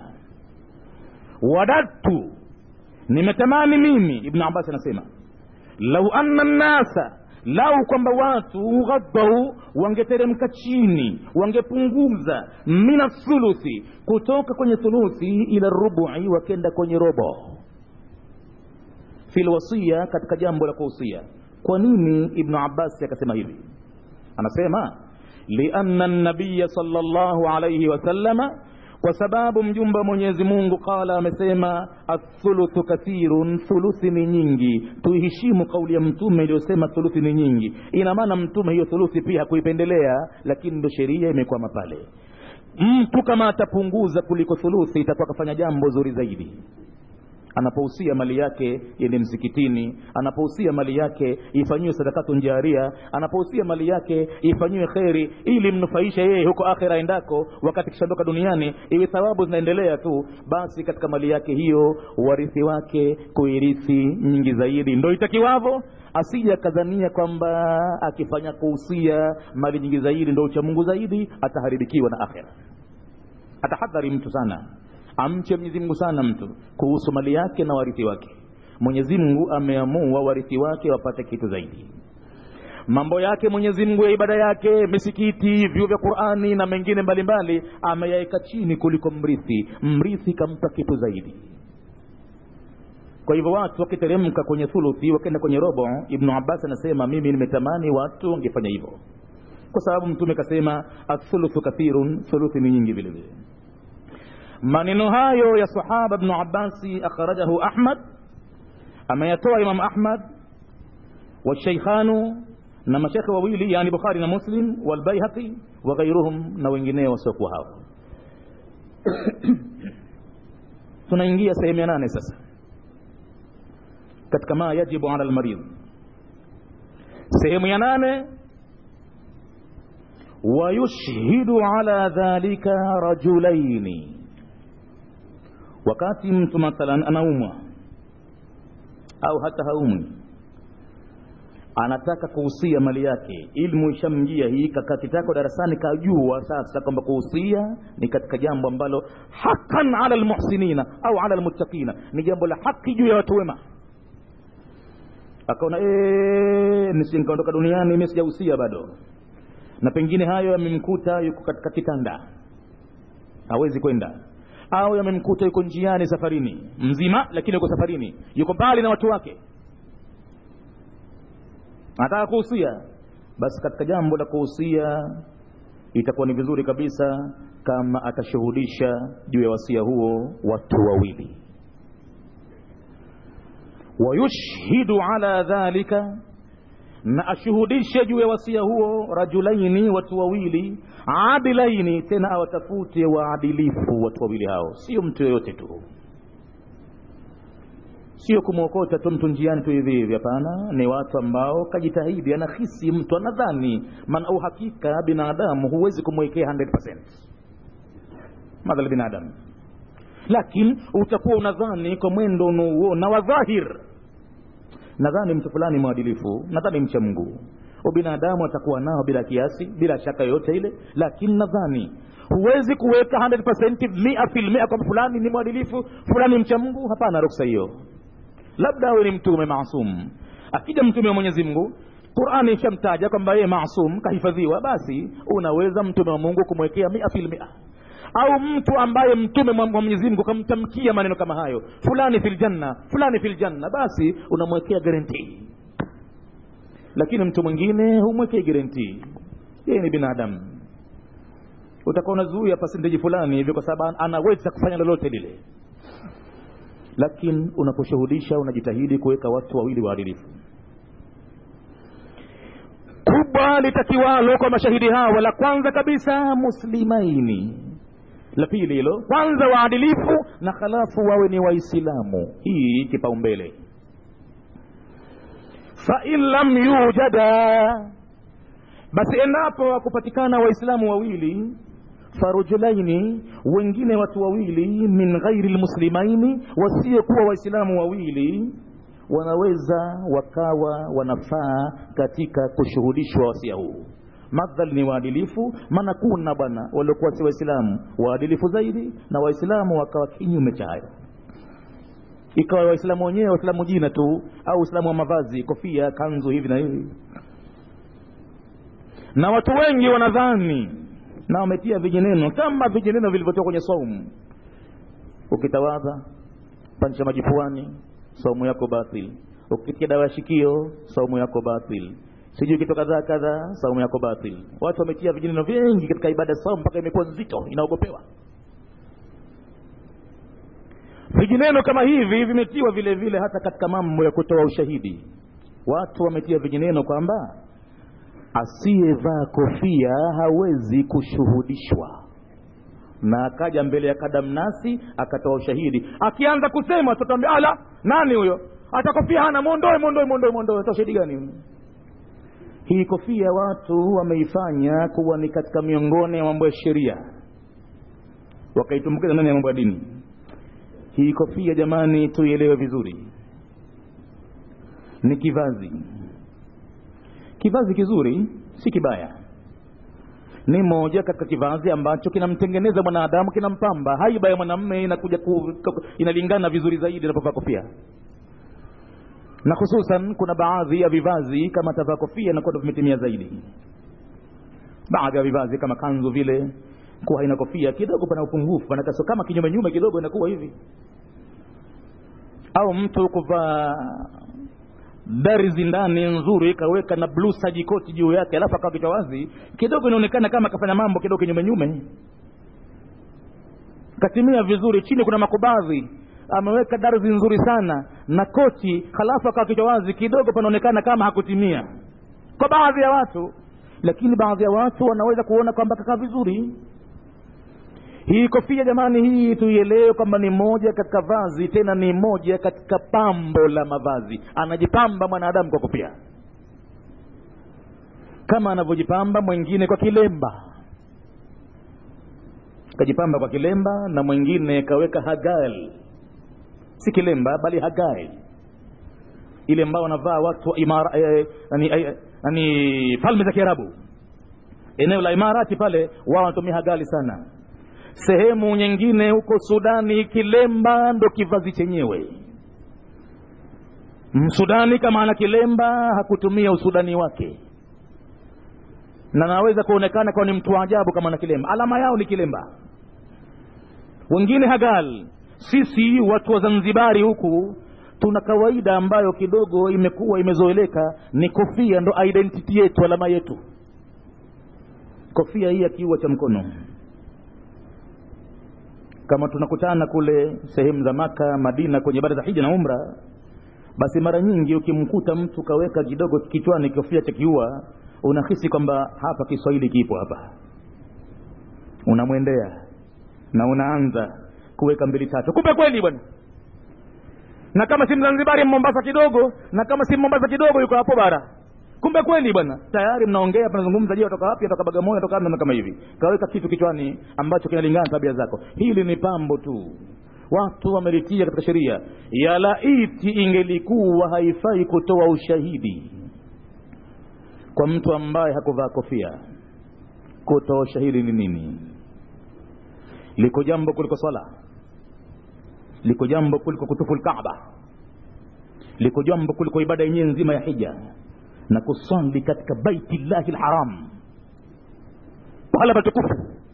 wadadtu nimetamani mimi ibnu abbas anasema lau anna nnasa lau kwamba watu ghadau wangeteremka chini wangepunguza mina thuluthi kutoka kwenye thuluthi ila rubu'i wakenda kwenye robo fi lwasia katika jambo la kuhusia kwa nini ibnu abbasi akasema hivi anasema lianna nabiya sala llahu alaihi wasallama kwa sababu mjumbe wa mwenyezi mungu qala amesema athuluthu kathirun thuluthi ni nyingi tuiheshimu kauli ya mtume iliyosema thuluthi ni nyingi ina maana mtume hiyo thuluthi pia hakuipendelea lakini ndo sheria imekwama pale mtu kama atapunguza kuliko thuluthi itakuwa akafanya jambo zuri zaidi anapohusia mali yake yende msikitini anapohusia mali yake ifanyiwe sadakatu njaria anapohusia mali yake ifanyiwe kheri ili mnufaishe yeye huko akhira endako wakati kishaondoka duniani iwe thawabu zinaendelea tu basi katika mali yake hiyo warithi wake kuirithi nyingi zaidi ndo itakiwavo asije akadhania kwamba akifanya kuhusia mali nyingi zaidi ndo uchamungu zaidi ataharibikiwa na akhira atahadhari mtu sana amche Mwenyezi Mungu sana mtu kuhusu mali yake na warithi wake. Mwenyezi Mungu ameamua warithi wake wapate kitu zaidi. Mambo yake Mwenyezi Mungu ya ibada yake, misikiti, vyuo vya Qur'ani na mengine mbalimbali ameyaweka chini kuliko mrithi. Mrithi kampa kitu zaidi. Kwa hivyo watu wakiteremka kwenye thuluthi wakaenda kwenye robo, Ibn Abbas anasema mimi nimetamani watu wangefanya hivyo, kwa sababu Mtume kasema athuluthu kathirun, thuluthi ni nyingi vile vile maneno hayo ya sahaba ibn abbasi akhrajahu ahmad ameyatoa imam ahmad washeikhanu na mashekhe wawili yani bukhari na muslim walbaihaqi wa ghairuhum na wengineo wasiokuwa hao tunaingia sehemu ya nane sasa katika ma yajibu ala lmaridh sehemu ya nane wayushhidu ala dhalika rajulaini wakati mtu mathalan anaumwa au hata haumwi anataka kuhusia mali yake ilmu ishamjia hii kakatitako darasani kajua sasa kwamba kuhusia ni katika jambo ambalo hakan ala lmuhsinina au ala lmuttaqina ni jambo la haki juu ya watu wema akaona nikaondoka duniani mi sijahusia bado na pengine hayo yamemkuta yuko katika kitanda hawezi kwenda au yamemkuta yuko njiani safarini mzima lakini yuko safarini yuko mbali na watu wake anataka kuhusia basi katika jambo la kuhusia itakuwa ni vizuri kabisa kama atashuhudisha juu ya wasia huo watu wawili wayushhidu ala dhalika na ashuhudishe juu ya wasia huo rajulaini watu wawili adilaini tena awatafute waadilifu watu wawili hao sio mtu yoyote tu sio kumwokota tu mtu njiani tu hivi hivi hapana ni watu ambao kajitahidi anahisi mtu anadhani maana uhakika binadamu huwezi kumwekea 100% madhali binadamu lakini utakuwa unadhani kwa mwendo unaouona wa dhahir nadhani mtu fulani mwadilifu nadhani mcha mungu ubinadamu atakuwa nao bila kiasi bila shaka yoyote ile lakini nadhani huwezi kuweka 100% mia filmia kwamba fulani ni mwadilifu fulani mcha mungu hapana ruksa hiyo labda awe ni mtume maasum akija mtume wa mwenyezi mungu qurani ishamtaja kwamba yeye maasum kahifadhiwa basi unaweza mtume wa mungu kumwekea mia filmia au mtu ambaye mtume wa mwenyezi mungu kamtamkia maneno kama hayo fulani fil janna fulani fil janna basi unamwekea guarantee lakini mtu mwingine humwekei guarantee yeye ni binadamu utakuwa unazuia pasenteji fulani hivyo kwa sababu anaweza kufanya lolote lile lakini unaposhuhudisha unajitahidi kuweka watu wawili waadilifu kubwa litakiwalo kwa mashahidi hawa la kwanza kabisa muslimaini la pili hilo kwanza waadilifu na halafu wawe ni waislamu hii kipaumbele fain lam yujada basi endapo wakupatikana waislamu wawili farujulaini wengine watu wawili min ghairi lmuslimaini wasiokuwa waislamu wawili wanaweza wakawa wanafaa katika kushuhudishwa wasia huu madhal ni waadilifu maana kuna bwana waliokuwa si waislamu waadilifu zaidi na waislamu wakawa kinyume cha hayo ikawa waislamu wenyewe waislamu jina tu au uislamu wa mavazi kofia kanzu hivi na hivi na watu wengi wanadhani na wametia vijineno kama vijineno vilivyotoka kwenye saumu ukitawadha pansha maji puani saumu yako batil ukitia dawa ya shikio saumu yako batil sijui kitu kadhaa kadhaa saumu yako batil watu wametia vijineno vingi katika ibada ya saumu mpaka imekuwa nzito inaogopewa vijineno kama hivi vimetiwa vile vile hata katika mambo ya kutoa ushahidi watu wametia vijineno kwamba asiyevaa kofia hawezi kushuhudishwa na akaja mbele ya kadamnasi akatoa ushahidi akianza kusema tutambia ala nani huyo hata kofia hana mwondoe mwondoe mwondoe mwondoe toa ushahidi gani hii kofia watu wameifanya kuwa ni katika miongoni ya mambo ya sheria wakaitumbukiza ndani ya mambo ya dini hii kofia jamani tuielewe vizuri ni kivazi kivazi kizuri si kibaya ni moja katika kivazi ambacho kinamtengeneza mwanadamu kinampamba haiba ya mwanamme inakuja ku, inalingana vizuri zaidi anapovaa kofia na hususan kuna baadhi ya vivazi kama atavaa kofia inakuwa ndo vimetimia zaidi baadhi ya vivazi kama kanzu vile kuwa haina kofia kidogo pana upungufu panakaso kama kinyume nyume kidogo inakuwa hivi au mtu kuvaa darzi ndani nzuri kaweka na bluu sajikoti juu yake alafu akawa kichwa wazi kidogo inaonekana kama akafanya mambo kidogo kinyume nyume katimia vizuri chini kuna makubadhi ameweka darzi nzuri sana na koti halafu akawa kichwa wazi kidogo panaonekana kama hakutimia kwa baadhi ya watu lakini baadhi ya watu wanaweza kuona kwamba kakaa vizuri hii kofia jamani hii tuielewe kwamba ni moja katika vazi tena ni moja katika pambo la mavazi anajipamba mwanadamu kwa kofia kama anavyojipamba mwingine kwa kilemba kajipamba kwa kilemba na mwingine kaweka hagal si kilemba bali hagal ile ambao wanavaa watu wa imara eh, nani, eh, nani falme za kiarabu eneo la imarati pale wao wanatumia hagali sana sehemu nyingine huko sudani kilemba ndo kivazi chenyewe msudani kama ana kilemba hakutumia usudani wake na naweza kuonekana kwa ni mtu wa ajabu kama ana kilemba alama yao ni kilemba wengine hagal sisi watu wa zanzibari huku tuna kawaida ambayo kidogo imekuwa imezoeleka ni kofia ndo identity yetu alama yetu kofia hii ya kiua cha mkono kama tunakutana kule sehemu za maka madina kwenye ibada za hija na umra basi mara nyingi ukimkuta mtu kaweka kidogo kichwani kofia cha kiua unahisi kwamba hapa kiswahili kipo hapa unamwendea na unaanza kuweka mbili tatu kumbe kweli bwana na kama si mzanzibari mombasa kidogo na kama si mombasa kidogo yuko hapo bara kumbe kweli bwana tayari mnaongea mnazungumza je watoka wapi watoka bagamoyo watoka na kama hivi kaweka kitu kichwani ambacho kinalingana na tabia zako hili ni pambo tu watu wamelitia katika sheria ya laiti ingelikuwa haifai kutoa ushahidi kwa mtu ambaye hakuvaa kofia kutoa ushahidi ni nini liko jambo kuliko swala liko jambo kuliko kutufu lkaaba liko jambo kuliko ibada yenyewe nzima ya hija na kusali katika baiti llahi lharam pahala patukufu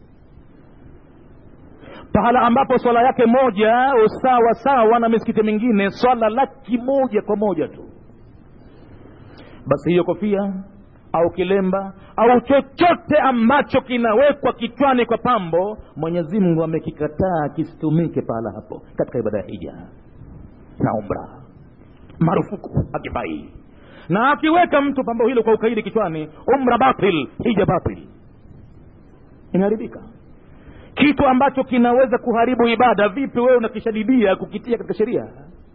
pahala ambapo swala yake moja usawa sawa na misikiti mingine swala laki moja kwa moja tu basi hiyo kofia au kilemba au chochote ambacho kinawekwa kichwani kwa pambo mwenyezi mungu amekikataa kisitumike pahala hapo katika ibada ya hija na umra marufuku akifai na akiweka mtu pambo hilo kwa ukaidi kichwani umra batil hija batil inaharibika kitu ambacho kinaweza kuharibu ibada vipi wewe unakishadidia kukitia katika sheria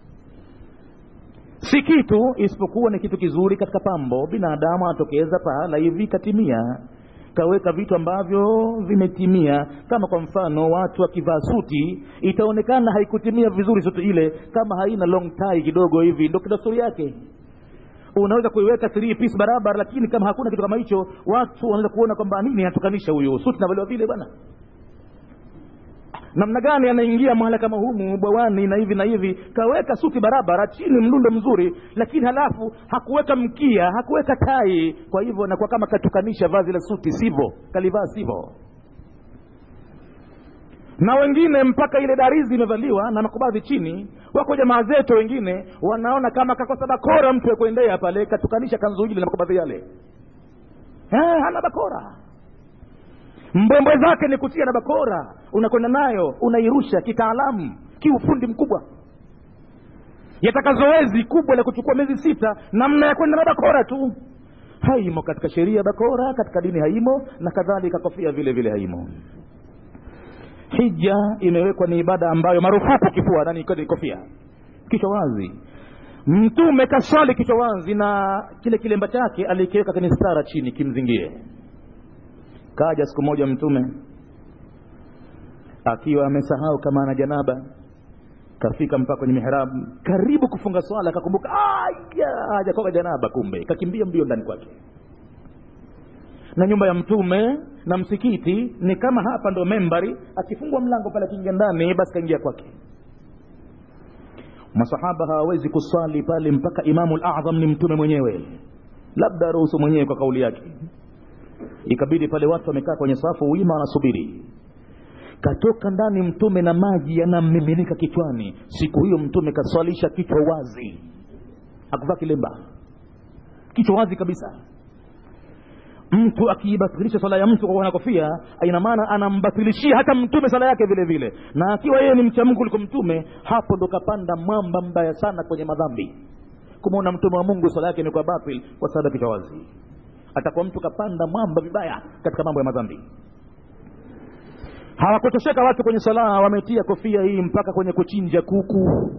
si kitu isipokuwa ni kitu kizuri katika pambo binadamu anatokeza pahala hivi katimia kaweka vitu ambavyo vimetimia kama kwa mfano watu wakivaa suti itaonekana haikutimia vizuri suti ile kama haina long tie kidogo hivi ndo kidasturi yake unaweza kuiweka three piece barabara lakini kama hakuna kitu kama hicho watu wanaweza kuona kwamba nini anatukanisha huyo suti navaliwa vile bwana namna gani anaingia mahala kama humu bwawani na hivi na hivi kaweka suti barabara chini mlundo mzuri lakini halafu hakuweka mkia hakuweka tai kwa hivyo nakuwa kama katukanisha vazi la suti sivyo kalivaa sivyo na wengine mpaka ile darizi imevaliwa na makubadhi chini wako jamaa zetu wengine wanaona kama kakosa bakora mtu ya kuendea pale katukanisha kanzu ile na makubadhi yale eh, hana bakora mbwembwe zake ni kutia na bakora unakwenda nayo unairusha kitaalamu kiufundi mkubwa yataka zoezi kubwa la kuchukua miezi sita namna ya kwenda na bakora tu haimo katika sheria bakora katika dini haimo na kadhalika kofia vile vile haimo hija imewekwa ni ibada ambayo marufuku kifua nani kofia kichwa wazi mtume kaswali kichwa wazi na kile kilemba chake alikiweka kwenye stara chini kimzingie kaja siku moja mtume akiwa amesahau kama ana janaba kafika mpaka kwenye mihrabu karibu kufunga swala akakumbuka hajakoga janaba kumbe kakimbia mbio ndani kwake na nyumba ya mtume na msikiti ni kama hapa ndo membari akifungwa mlango pale akiingia ndani basi kaingia kwake masahaba hawawezi kuswali pale mpaka imamu ladham ni mtume mwenyewe labda aruhusu mwenyewe kwa kauli yake ikabidi pale watu wamekaa kwenye safu wima wanasubiri katoka ndani mtume na maji yanamiminika kichwani siku hiyo mtume kaswalisha kichwa wazi akuvaa kilemba kichwa wazi kabisa mtu akiibatilisha swala ya mtu kwa kuwa na kofia ina maana anambatilishia hata mtume swala yake vile vile na akiwa yeye ni mcha mungu kuliko mtume hapo ndo kapanda mwamba mbaya sana kwenye madhambi kumwona mtume wa mungu swala yake ni kwa batil kwa sababu ya kichwa wazi atakuwa mtu kapanda mwamba vibaya katika mambo ya madhambi hawakutosheka watu kwenye sala wametia kofia hii mpaka kwenye kuchinja kuku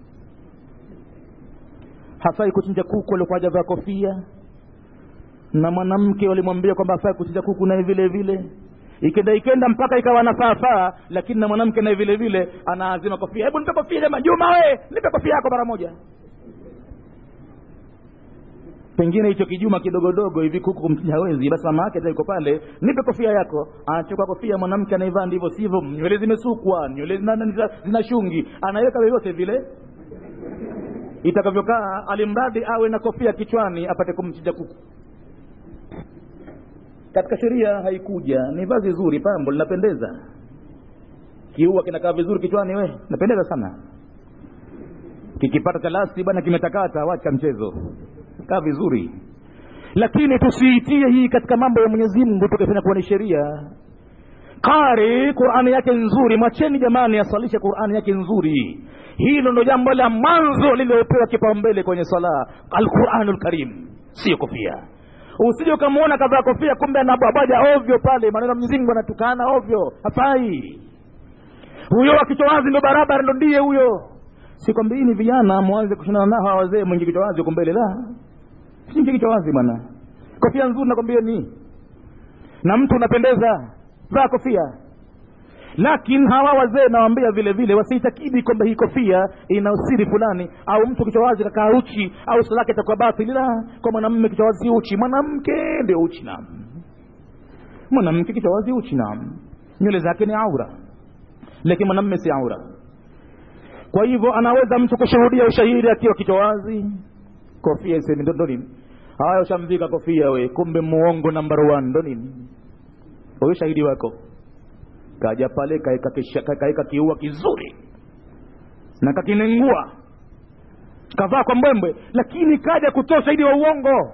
hafai kuchinja kuku aliokuwa hajavaa kofia na mwanamke walimwambia kwamba hafai kuchinja kuku naye vile vile ikenda ikenda mpaka ikawa nafaafaa lakini na mwanamke naye vile vile anaazima kofia hebu nipe kofia jamaa juma we nipe kofia yako mara moja pengine hicho kijuma kidogodogo hivi kuku kumchinja hawezi basi mama yake yuko pale nipe kofia yako anachukua kofia mwanamke anaivaa ndivyo sivyo nywele zimesukwa nywele zina, zina, zina shungi anaweka vyovyote vile itakavyokaa alimradi awe na kofia kichwani apate kumchinja kuku katika sheria haikuja ni vazi zuri pambo linapendeza kiua kinakaa vizuri kichwani we napendeza sana kikipata talasi bwana kimetakata wacha mchezo kaa vizuri lakini tusiitie hii katika mambo ya mwenyezi mungu tukafanya kuwa ni sheria qari qurani yake nzuri mwacheni jamani asalishe qurani yake nzuri hilo ndo jambo la mwanzo lililopewa kipaumbele kwenye sala alquranu lkarim sio kofia usije ukamwona kavaa kofia kumbe anabwabaja ovyo pale maneno mwenyezi mungu anatukana ovyo hafai huyo wa kichwa wazi ndo barabara ndo ndiye huyo sikwambiini vijana mwanze kushindana nao hawa wazee mwenye kichwa wazi huko mbele la singi kichwa wazi bwana kofia nzuri nakwambia ni na mtu unapendeza vaa kofia lakini hawa wazee nawambia vile vile wasiitakidi kwamba hii kofia ina usiri fulani au mtu kichwa wazi kakaa uchi au sala yake itakuwa batili la kwa mwanamme kichwa wazi uchi mwanamke ndio uchi nam mwanamke kichwa wazi uchi nam nywele zake ni aura lakini mwanamme si aura kwa hivyo anaweza mtu kushuhudia ushahidi akiwa kichwa wazi kofia isemi ndo nini haya ushamvika kofia we kumbe muongo number one ndo nini huyo shahidi wako kaja pale kaeka kiua kizuri na kakinengua kavaa kwa mbwembwe lakini kaja kutoa ushahidi wa uongo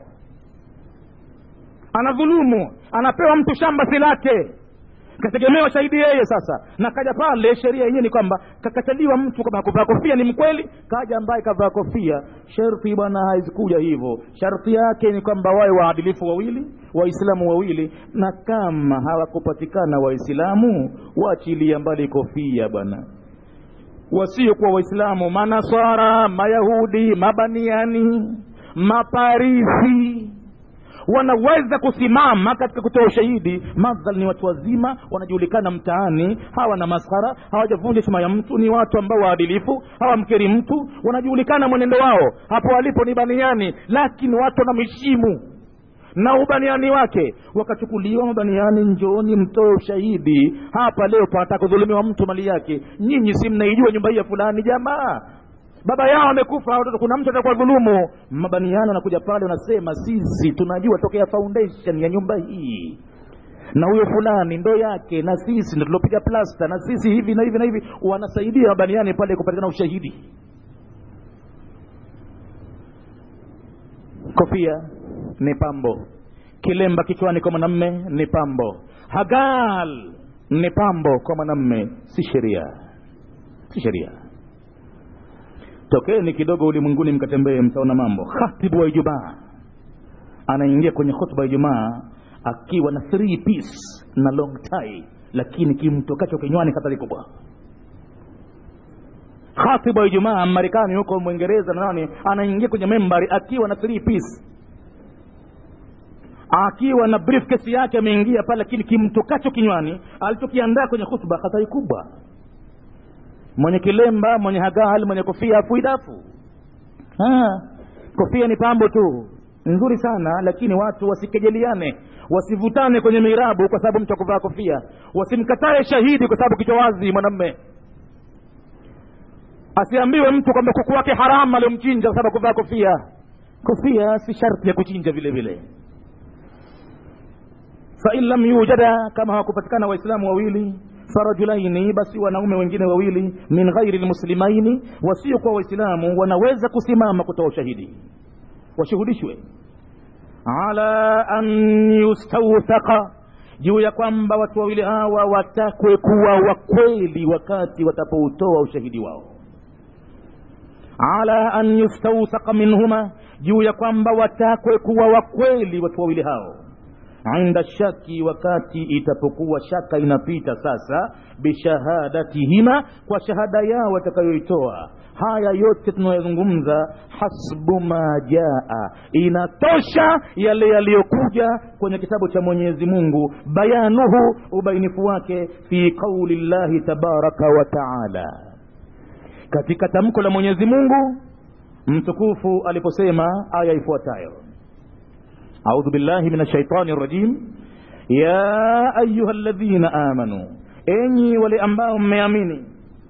anadhulumu anapewa mtu shamba si lake kategemewa shahidi yeye sasa na kaja pale sheria yenyewe ni kwamba kakataliwa mtu kama kuvaa kofia ni mkweli kaja ambaye kavaa kofia sharti bwana haizikuja hivyo sharti yake ni kwamba wawe waadilifu wawili waislamu wawili na kama hawakupatikana waislamu waachilia mbali kofia bwana wasiokuwa waislamu manaswara mayahudi mabaniani maparisi wanaweza kusimama katika kutoa ushahidi madhal ni watu wazima wanajulikana mtaani hawa na maskhara hawajavunja heshima ya mtu ni watu ambao waadilifu hawamkeri mtu wanajulikana mwenendo wao hapo walipo ni baniani lakini watu wanamheshimu na ubaniani wake wakachukuliwa mabaniani njoni mtoe ushahidi hapa leo panataka kudhulumiwa mtu mali yake nyinyi si mnaijua nyumba hii ya fulani jamaa baba yao amekufa watoto kuna mtu atakuwa dhulumu mabaniano anakuja pale wanasema sisi tunajua tokea foundation ya nyumba hii na huyo fulani ndo yake na sisi ndo tulopiga plasta na sisi hivi na hivi na hivi wanasaidia mabaniani pale kupatikana ushahidi kofia ni pambo kilemba kichwani kwa mwanamme ni pambo hagal ni pambo kwa mwanamme si sheria si sheria tokeni kidogo ulimwenguni mkatembee mtaona mambo khatibu wa ijumaa anaingia kwenye khutba ya ijumaa akiwa na three piece na long tie lakini kimtokacho kinywani hatari kubwa khatibu wa ijumaa marekani huko mwingereza na nani anaingia kwenye membari akiwa na three piece akiwa na briefcase yake ameingia pale lakini kimtokacho kinywani alichokiandaa kwenye khutba hatari kubwa mwenye kilemba mwenye hagal mwenye kofia afuidafu kofia ni pambo tu nzuri sana lakini watu wasikejeliane wasivutane kwenye mirabu kwa sababu mtu akuvaa kofia wasimkatae shahidi kwa sababu kichwa wazi mwanamme asiambiwe mtu kwamba kuku wake haramu aliomchinja kwa sababu kuvaa kofia kofia si sharti ya kuchinja vile vile fain lam yujada kama hawakupatikana waislamu wawili farajulaini basi wanaume wengine wawili min ghairi lmuslimaini wasiokuwa waislamu wanaweza kusimama kutoa ushahidi washuhudishwe ala an yustawthaka juu ya kwamba watu wawili hawa watakwe kuwa wakweli wakati watapoutoa ushahidi wao ala an yustawthaka minhuma juu ya kwamba watakwe kuwa wakweli watu wawili hao inda shaki wakati itapokuwa shaka inapita sasa bishahadatihima kwa shahada yao watakayoitoa haya yote tunayozungumza hasbu ma jaa inatosha yale yaliyokuja kwenye kitabu cha mwenyezi mungu bayanuhu ubainifu wake fi qauli llahi tabaraka wa taala katika tamko la mwenyezi mungu mtukufu aliposema aya ifuatayo أعوذ بالله من الشيطان الرجيم يا أيها الذين آمنوا إني ولأنباهم مياميني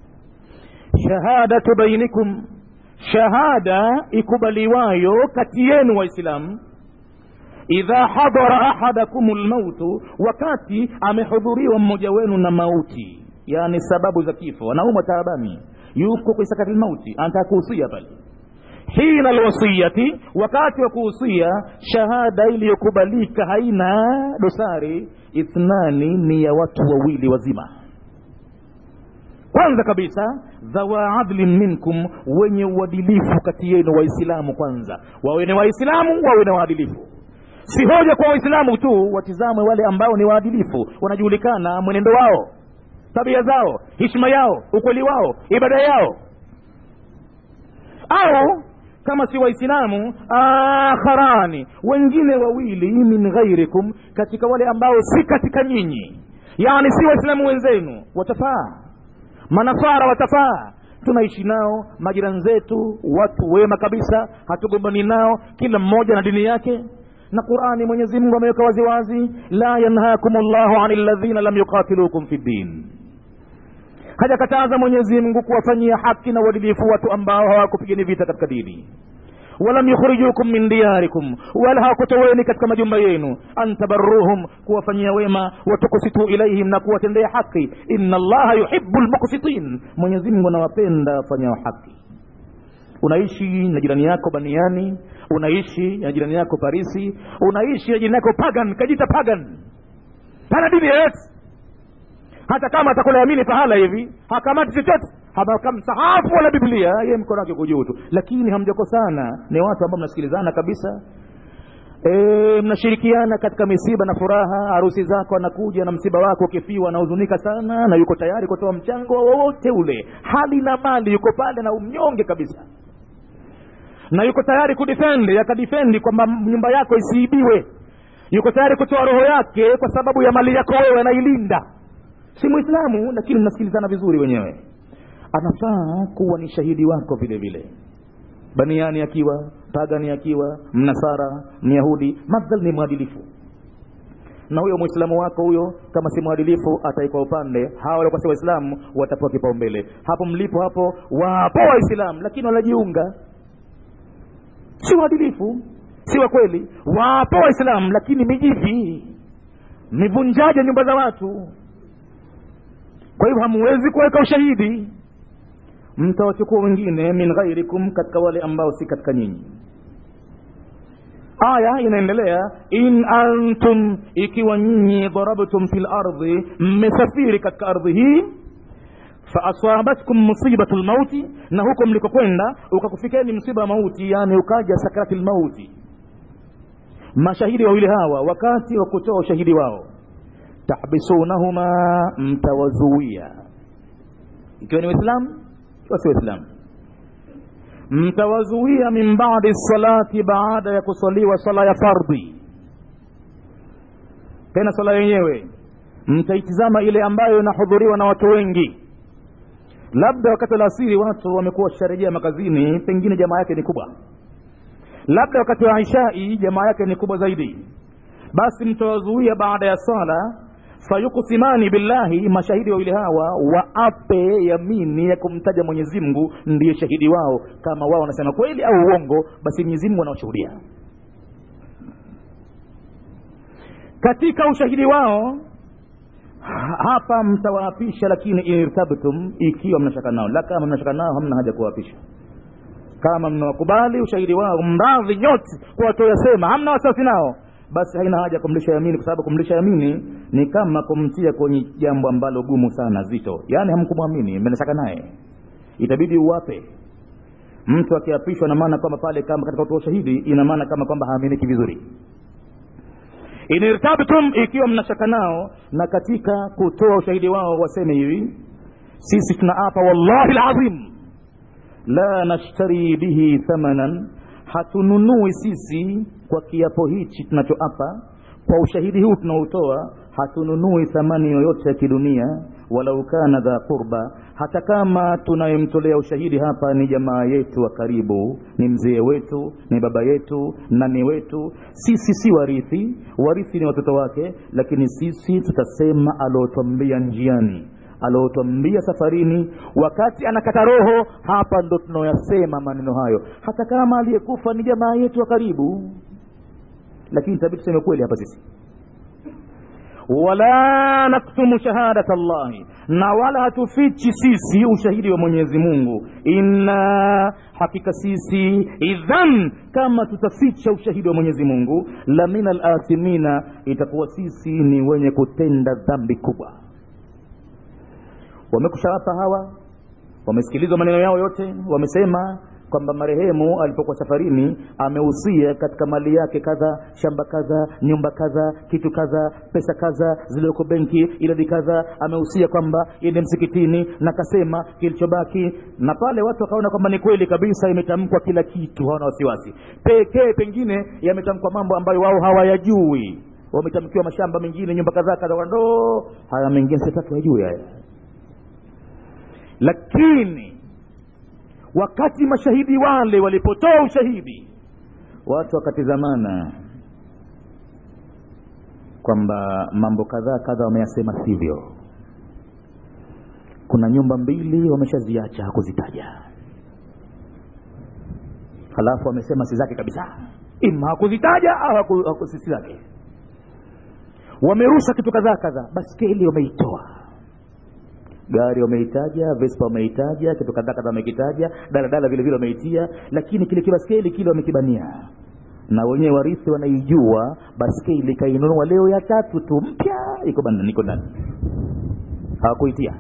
شهادة بينكم شهادة ikubaliwayo kati yenu waislamu idha hadara ahadakum lmautu wakati amehudhuriwa mmoja wenu na mauti yani sababu za kifo anaumwa taabani yuko kwenye sakati lmauti anataka kuhusia pale hina alwasiyati wakati wa kuhusia shahada iliyokubalika haina dosari ithnani ni ya watu wawili wazima kwanza kabisa dhawa adlin minkum wenye uadilifu kati yenu waislamu kwanza wawe ni waislamu wawe na waadilifu si hoja kwa waislamu tu watizamwe wale ambao ni waadilifu wanajulikana mwenendo wao tabia zao hishma yao ukweli wao ibada yao au kama si waislamu akharani wengine wawili min ghairikum katika wale ambao si katika nyinyi yani si waislamu wenzenu watafaa manafara watafaa tunaishi nao majirani zetu watu wema kabisa hatugombani nao kila mmoja na dini yake na qurani mwenyezi mungu ameweka waziwazi la yanhakum llahu ani ladhina lam yuqatilukum fi ddin hajakataza mwenyezi mungu kuwafanyia haki na uadilifu watu ambao hawakupigani vita katika dini walam yukhrijukum min diyarikum wala hawakutoweni katika majumba yenu an tabarruhum kuwafanyia wema watukusitu ilaihim na kuwatendea haki inna allaha yuhibu lmuksitin mwenyezi mungu anawapenda wafanyao haki unaishi na jirani yako baniani unaishi na jirani yako parisi unaishi na jirani yako pagan kajita pagan pana dini yoyote hata kama atakulayamini pahala hivi hakamati chochote hakamsahafu wala biblia ye mkono wake kujuu tu lakini hamjakosana ni watu ambao mnasikilizana kabisa e, mnashirikiana katika misiba na furaha harusi zako anakuja na msiba wako ukifiwa anahuzunika sana na yuko tayari kutoa mchango wowote ule hali na mali yuko pale na umnyonge kabisa na yuko tayari kudifendi akadifendi kwamba nyumba yako isiibiwe yuko tayari kutoa roho yake kwa sababu ya mali yako wewe anailinda si mwislamu lakini mnasikilizana vizuri wenyewe anafaa kuwa ni shahidi wako vile vile baniani akiwa pagani akiwa mnasara myahudi madhal ni mwadilifu na huyo mwislamu wako huyo kama si mwadilifu ataikwa upande hawa walikuwa si waislamu watapewa kipaumbele hapo mlipo hapo wapo waislamu lakini wanajiunga si waadilifu si wa kweli wapo waislamu lakini mijivi mivunjaji nyumba za watu kwa hivyo hamuwezi kuweka ushahidi mtawachukua wengine min ghairikum katika wale ambao si katika nyinyi aya inaendelea in antum ikiwa nyinyi darabtum fi lardhi mmesafiri katika ardhi hii faasabatkum musibatu lmauti na huko mlikokwenda ukakufikeni msiba wa mauti yani ukaja sakrati lmauti mashahidi wawili hawa wakati wa kutoa ushahidi wao tahbisunahuma mtawazuia ikiwa ni waislamu ikiwa si waislamu mtawazuia min badi salati baada ya kusaliwa sala ya fardhi tena sala yenyewe mtaitizama ile ambayo inahudhuriwa na watu wengi labda wakati wa asiri watu wamekuwa washarejea makazini pengine jamaa yake ni kubwa labda wakati wa ishai jamaa yake ni kubwa zaidi basi mtawazuia baada ya sala fayuksimani billahi mashahidi wawili hawa waape yamini ya kumtaja mwenyezi mungu ndiye shahidi wao kama wao wanasema kweli au uongo basi mwenyezi mungu anawashuhudia katika ushahidi wao hapa mtawaapisha lakini irtabtum ikiwa mnashaka nao la kama mnashaka nao hamna haja kuwaapisha kama mnawakubali ushahidi wao mradhi nyote kwa watoyasema hamna wasiwasi nao basi haina haja kumlisha yamini kwa sababu kumlisha yamini ni kama kumtia kwenye jambo ambalo gumu sana zito yaani hamkumwamini mmenashaka naye itabidi uwape mtu akiapishwa na maana kwamba pale kama katika kutoa ushahidi ina maana kama kwamba haaminiki vizuri in irtabtum ikiwa mnashaka nao na katika kutoa ushahidi wao waseme hivi sisi tunaapa wallahi lazim la nashtari bihi thamanan hatununui sisi kwa kiapo hichi tunachoapa kwa ushahidi huu tunaotoa hatununui thamani yoyote ya kidunia walau kana dha qurba hata kama tunayemtolea ushahidi hapa ni jamaa yetu wa karibu ni mzee wetu ni baba yetu nani wetu sisi si warithi warithi ni watoto wake lakini sisi tutasema aliotwambia njiani aliotwambia safarini wakati anakata roho hapa ndo tunaoyasema maneno hayo hata kama aliyekufa ni jamaa yetu wa karibu lakini tabii tuseme kweli hapa sisi wala naktumu shahadat llahi na wala hatufichi sisi ushahidi wa mwenyezi mungu inna hakika sisi idhan kama tutaficha ushahidi wa mwenyezi mungu la min alathimina itakuwa sisi ni wenye kutenda dhambi kubwa wamekushawapa hawa wamesikilizwa maneno yao yote wamesema kwamba marehemu alipokuwa safarini amehusia katika mali yake kadha shamba kadha nyumba kadha kitu kadha pesa kadha zilizoko benki idadi kadha amehusia kwamba iende msikitini na kasema kilichobaki na pale watu wakaona kwamba ni kweli kabisa imetamkwa kila kitu hawana wasiwasi pekee pengine yametamkwa mambo ambayo wao hawayajui wametamkiwa mashamba mengine nyumba kadhaa kadha ndo haya mengine sitaki wajui haya lakini wakati mashahidi wale walipotoa ushahidi watu wakatizamana kwamba mambo kadhaa kadha wameyasema sivyo kuna nyumba mbili wameshaziacha hakuzitaja halafu wamesema si zake kabisa ima hakuzitaja au haku, haku, si zake wamerusha kitu kadhaa kadhaa baskeli wameitoa gari wameitaja vespa wameitaja kitu kadhaa kadhaa wamekitaja daladala vile vile wameitia lakini kile kibaskeli kile wamekibania na wenyewe warithi wanaijua baskeli kainunua leo ya tatu tu mpya iko bandani iko ndani hawakuitia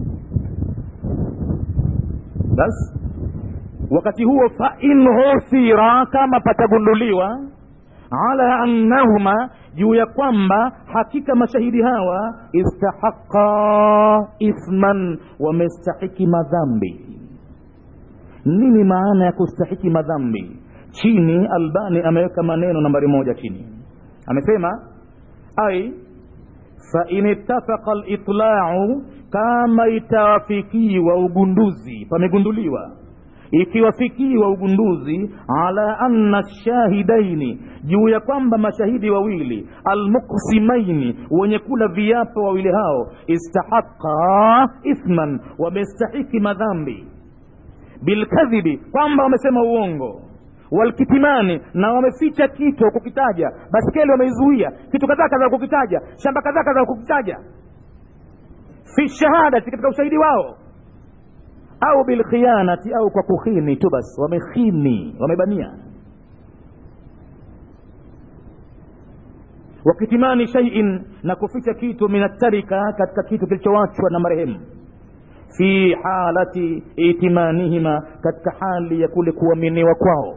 basi wakati huo fain husira kama patagunduliwa ala annahuma juu ya kwamba hakika mashahidi hawa istahaqa ithman wamestahiki madhambi nini maana ya kustahiki madhambi chini albani ameweka maneno nambari moja chini amesema ai fain ittafaqa litlau kama itawafikiwa ugunduzi pamegunduliwa ikiwafikiwa ugunduzi ala anna shahidaini juu ya kwamba mashahidi wawili almuksimaini wenye kula viapo wawili hao istahaqa ithman wamestahiki madhambi bilkadhibi kwamba wamesema uongo walkitimani na wameficha kitu kukitaja baskeli wameizuia kitu kadhaa kadhaa kukitaja shamba kadhaa kadhaa kukitaja fi shahadati katika ushahidi wao au bilkhianati au kwa kukhini tu basi wamekhini wamebania wakitimani shaiin na kuficha kitu minatarika katika kitu kilichowachwa na marehemu fi halati itimanihima katika hali ya kule kuaminiwa kwao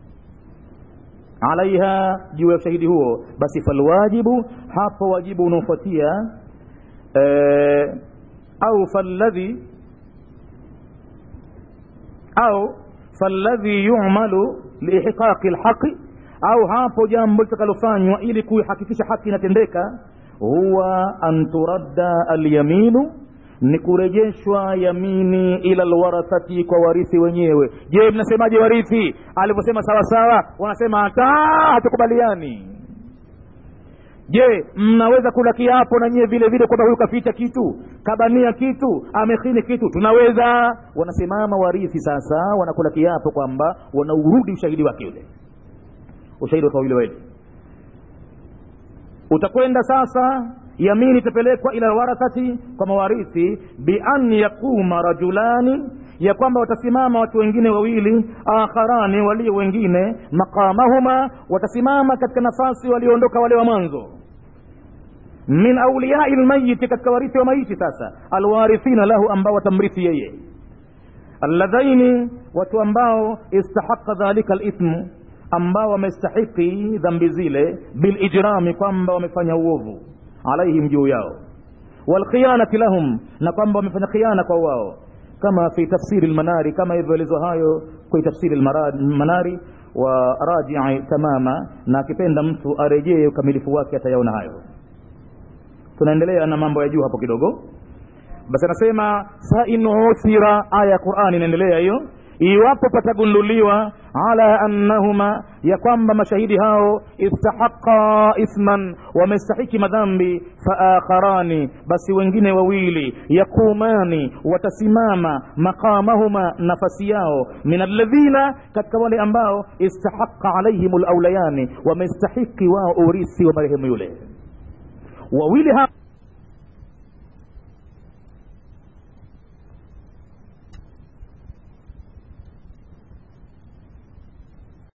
alaiha juu ya ushahidi huo basi falwajibu hapo wajibu unaofuatia eh, au falladhi au falladhi yumalu liihqaqi lhaqi au hapo jambo litakalofanywa ili kuihakikisha haki inatendeka huwa an turadda alyaminu ni kurejeshwa yamini ila lwarathati kwa warithi wenyewe je mnasemaje warithi alivyosema sawasawa wanasema hata hatukubaliani je mnaweza kula kiapo na nyie vile vile kwamba huyu kaficha kitu kabania kitu amekhini kitu tunaweza wanasimama warithi sasa wanakula kiapo kwamba wanaurudi ushahidi wake yule ushahidi wa kawili wawili utakwenda sasa yamini itapelekwa ila warathati kwa mawarithi bian yaquma rajulani ya kwamba watasimama watu wengine wawili akharani walio wengine maqamahuma watasimama katika nafasi walioondoka wale wa mwanzo min auliyai lmayiti katika warithi wa maiti sasa alwarithina lahu ambao watamrithi yeye alladhaini watu ambao istahaqa dhalika lithmu ambao wamestahiki dhambi zile bilijrami kwamba wamefanya uovu alaihim juu yao walkhiyanati lahum na kwamba wamefanya khiana kwa wao kama fi tafsiri lmanari kama ilivyoelezwa hayo kwa tafsiri lmanari wa rajii tamama na akipenda mtu arejee ukamilifu wake atayaona hayo tunaendelea na mambo ya juu hapo kidogo basi anasema fain uthira aya ya qurani inaendelea hiyo iwapo patagunduliwa ala annahuma ya kwamba mashahidi hao istahaqa ithman wamestahiki madhambi faakharani basi wengine wawili yaqumani watasimama maqamahuma nafasi yao min alladhina katika wale ambao istahaqa alaihim laulayani wamestahiki wao urithi wa marehemu yule wawili hao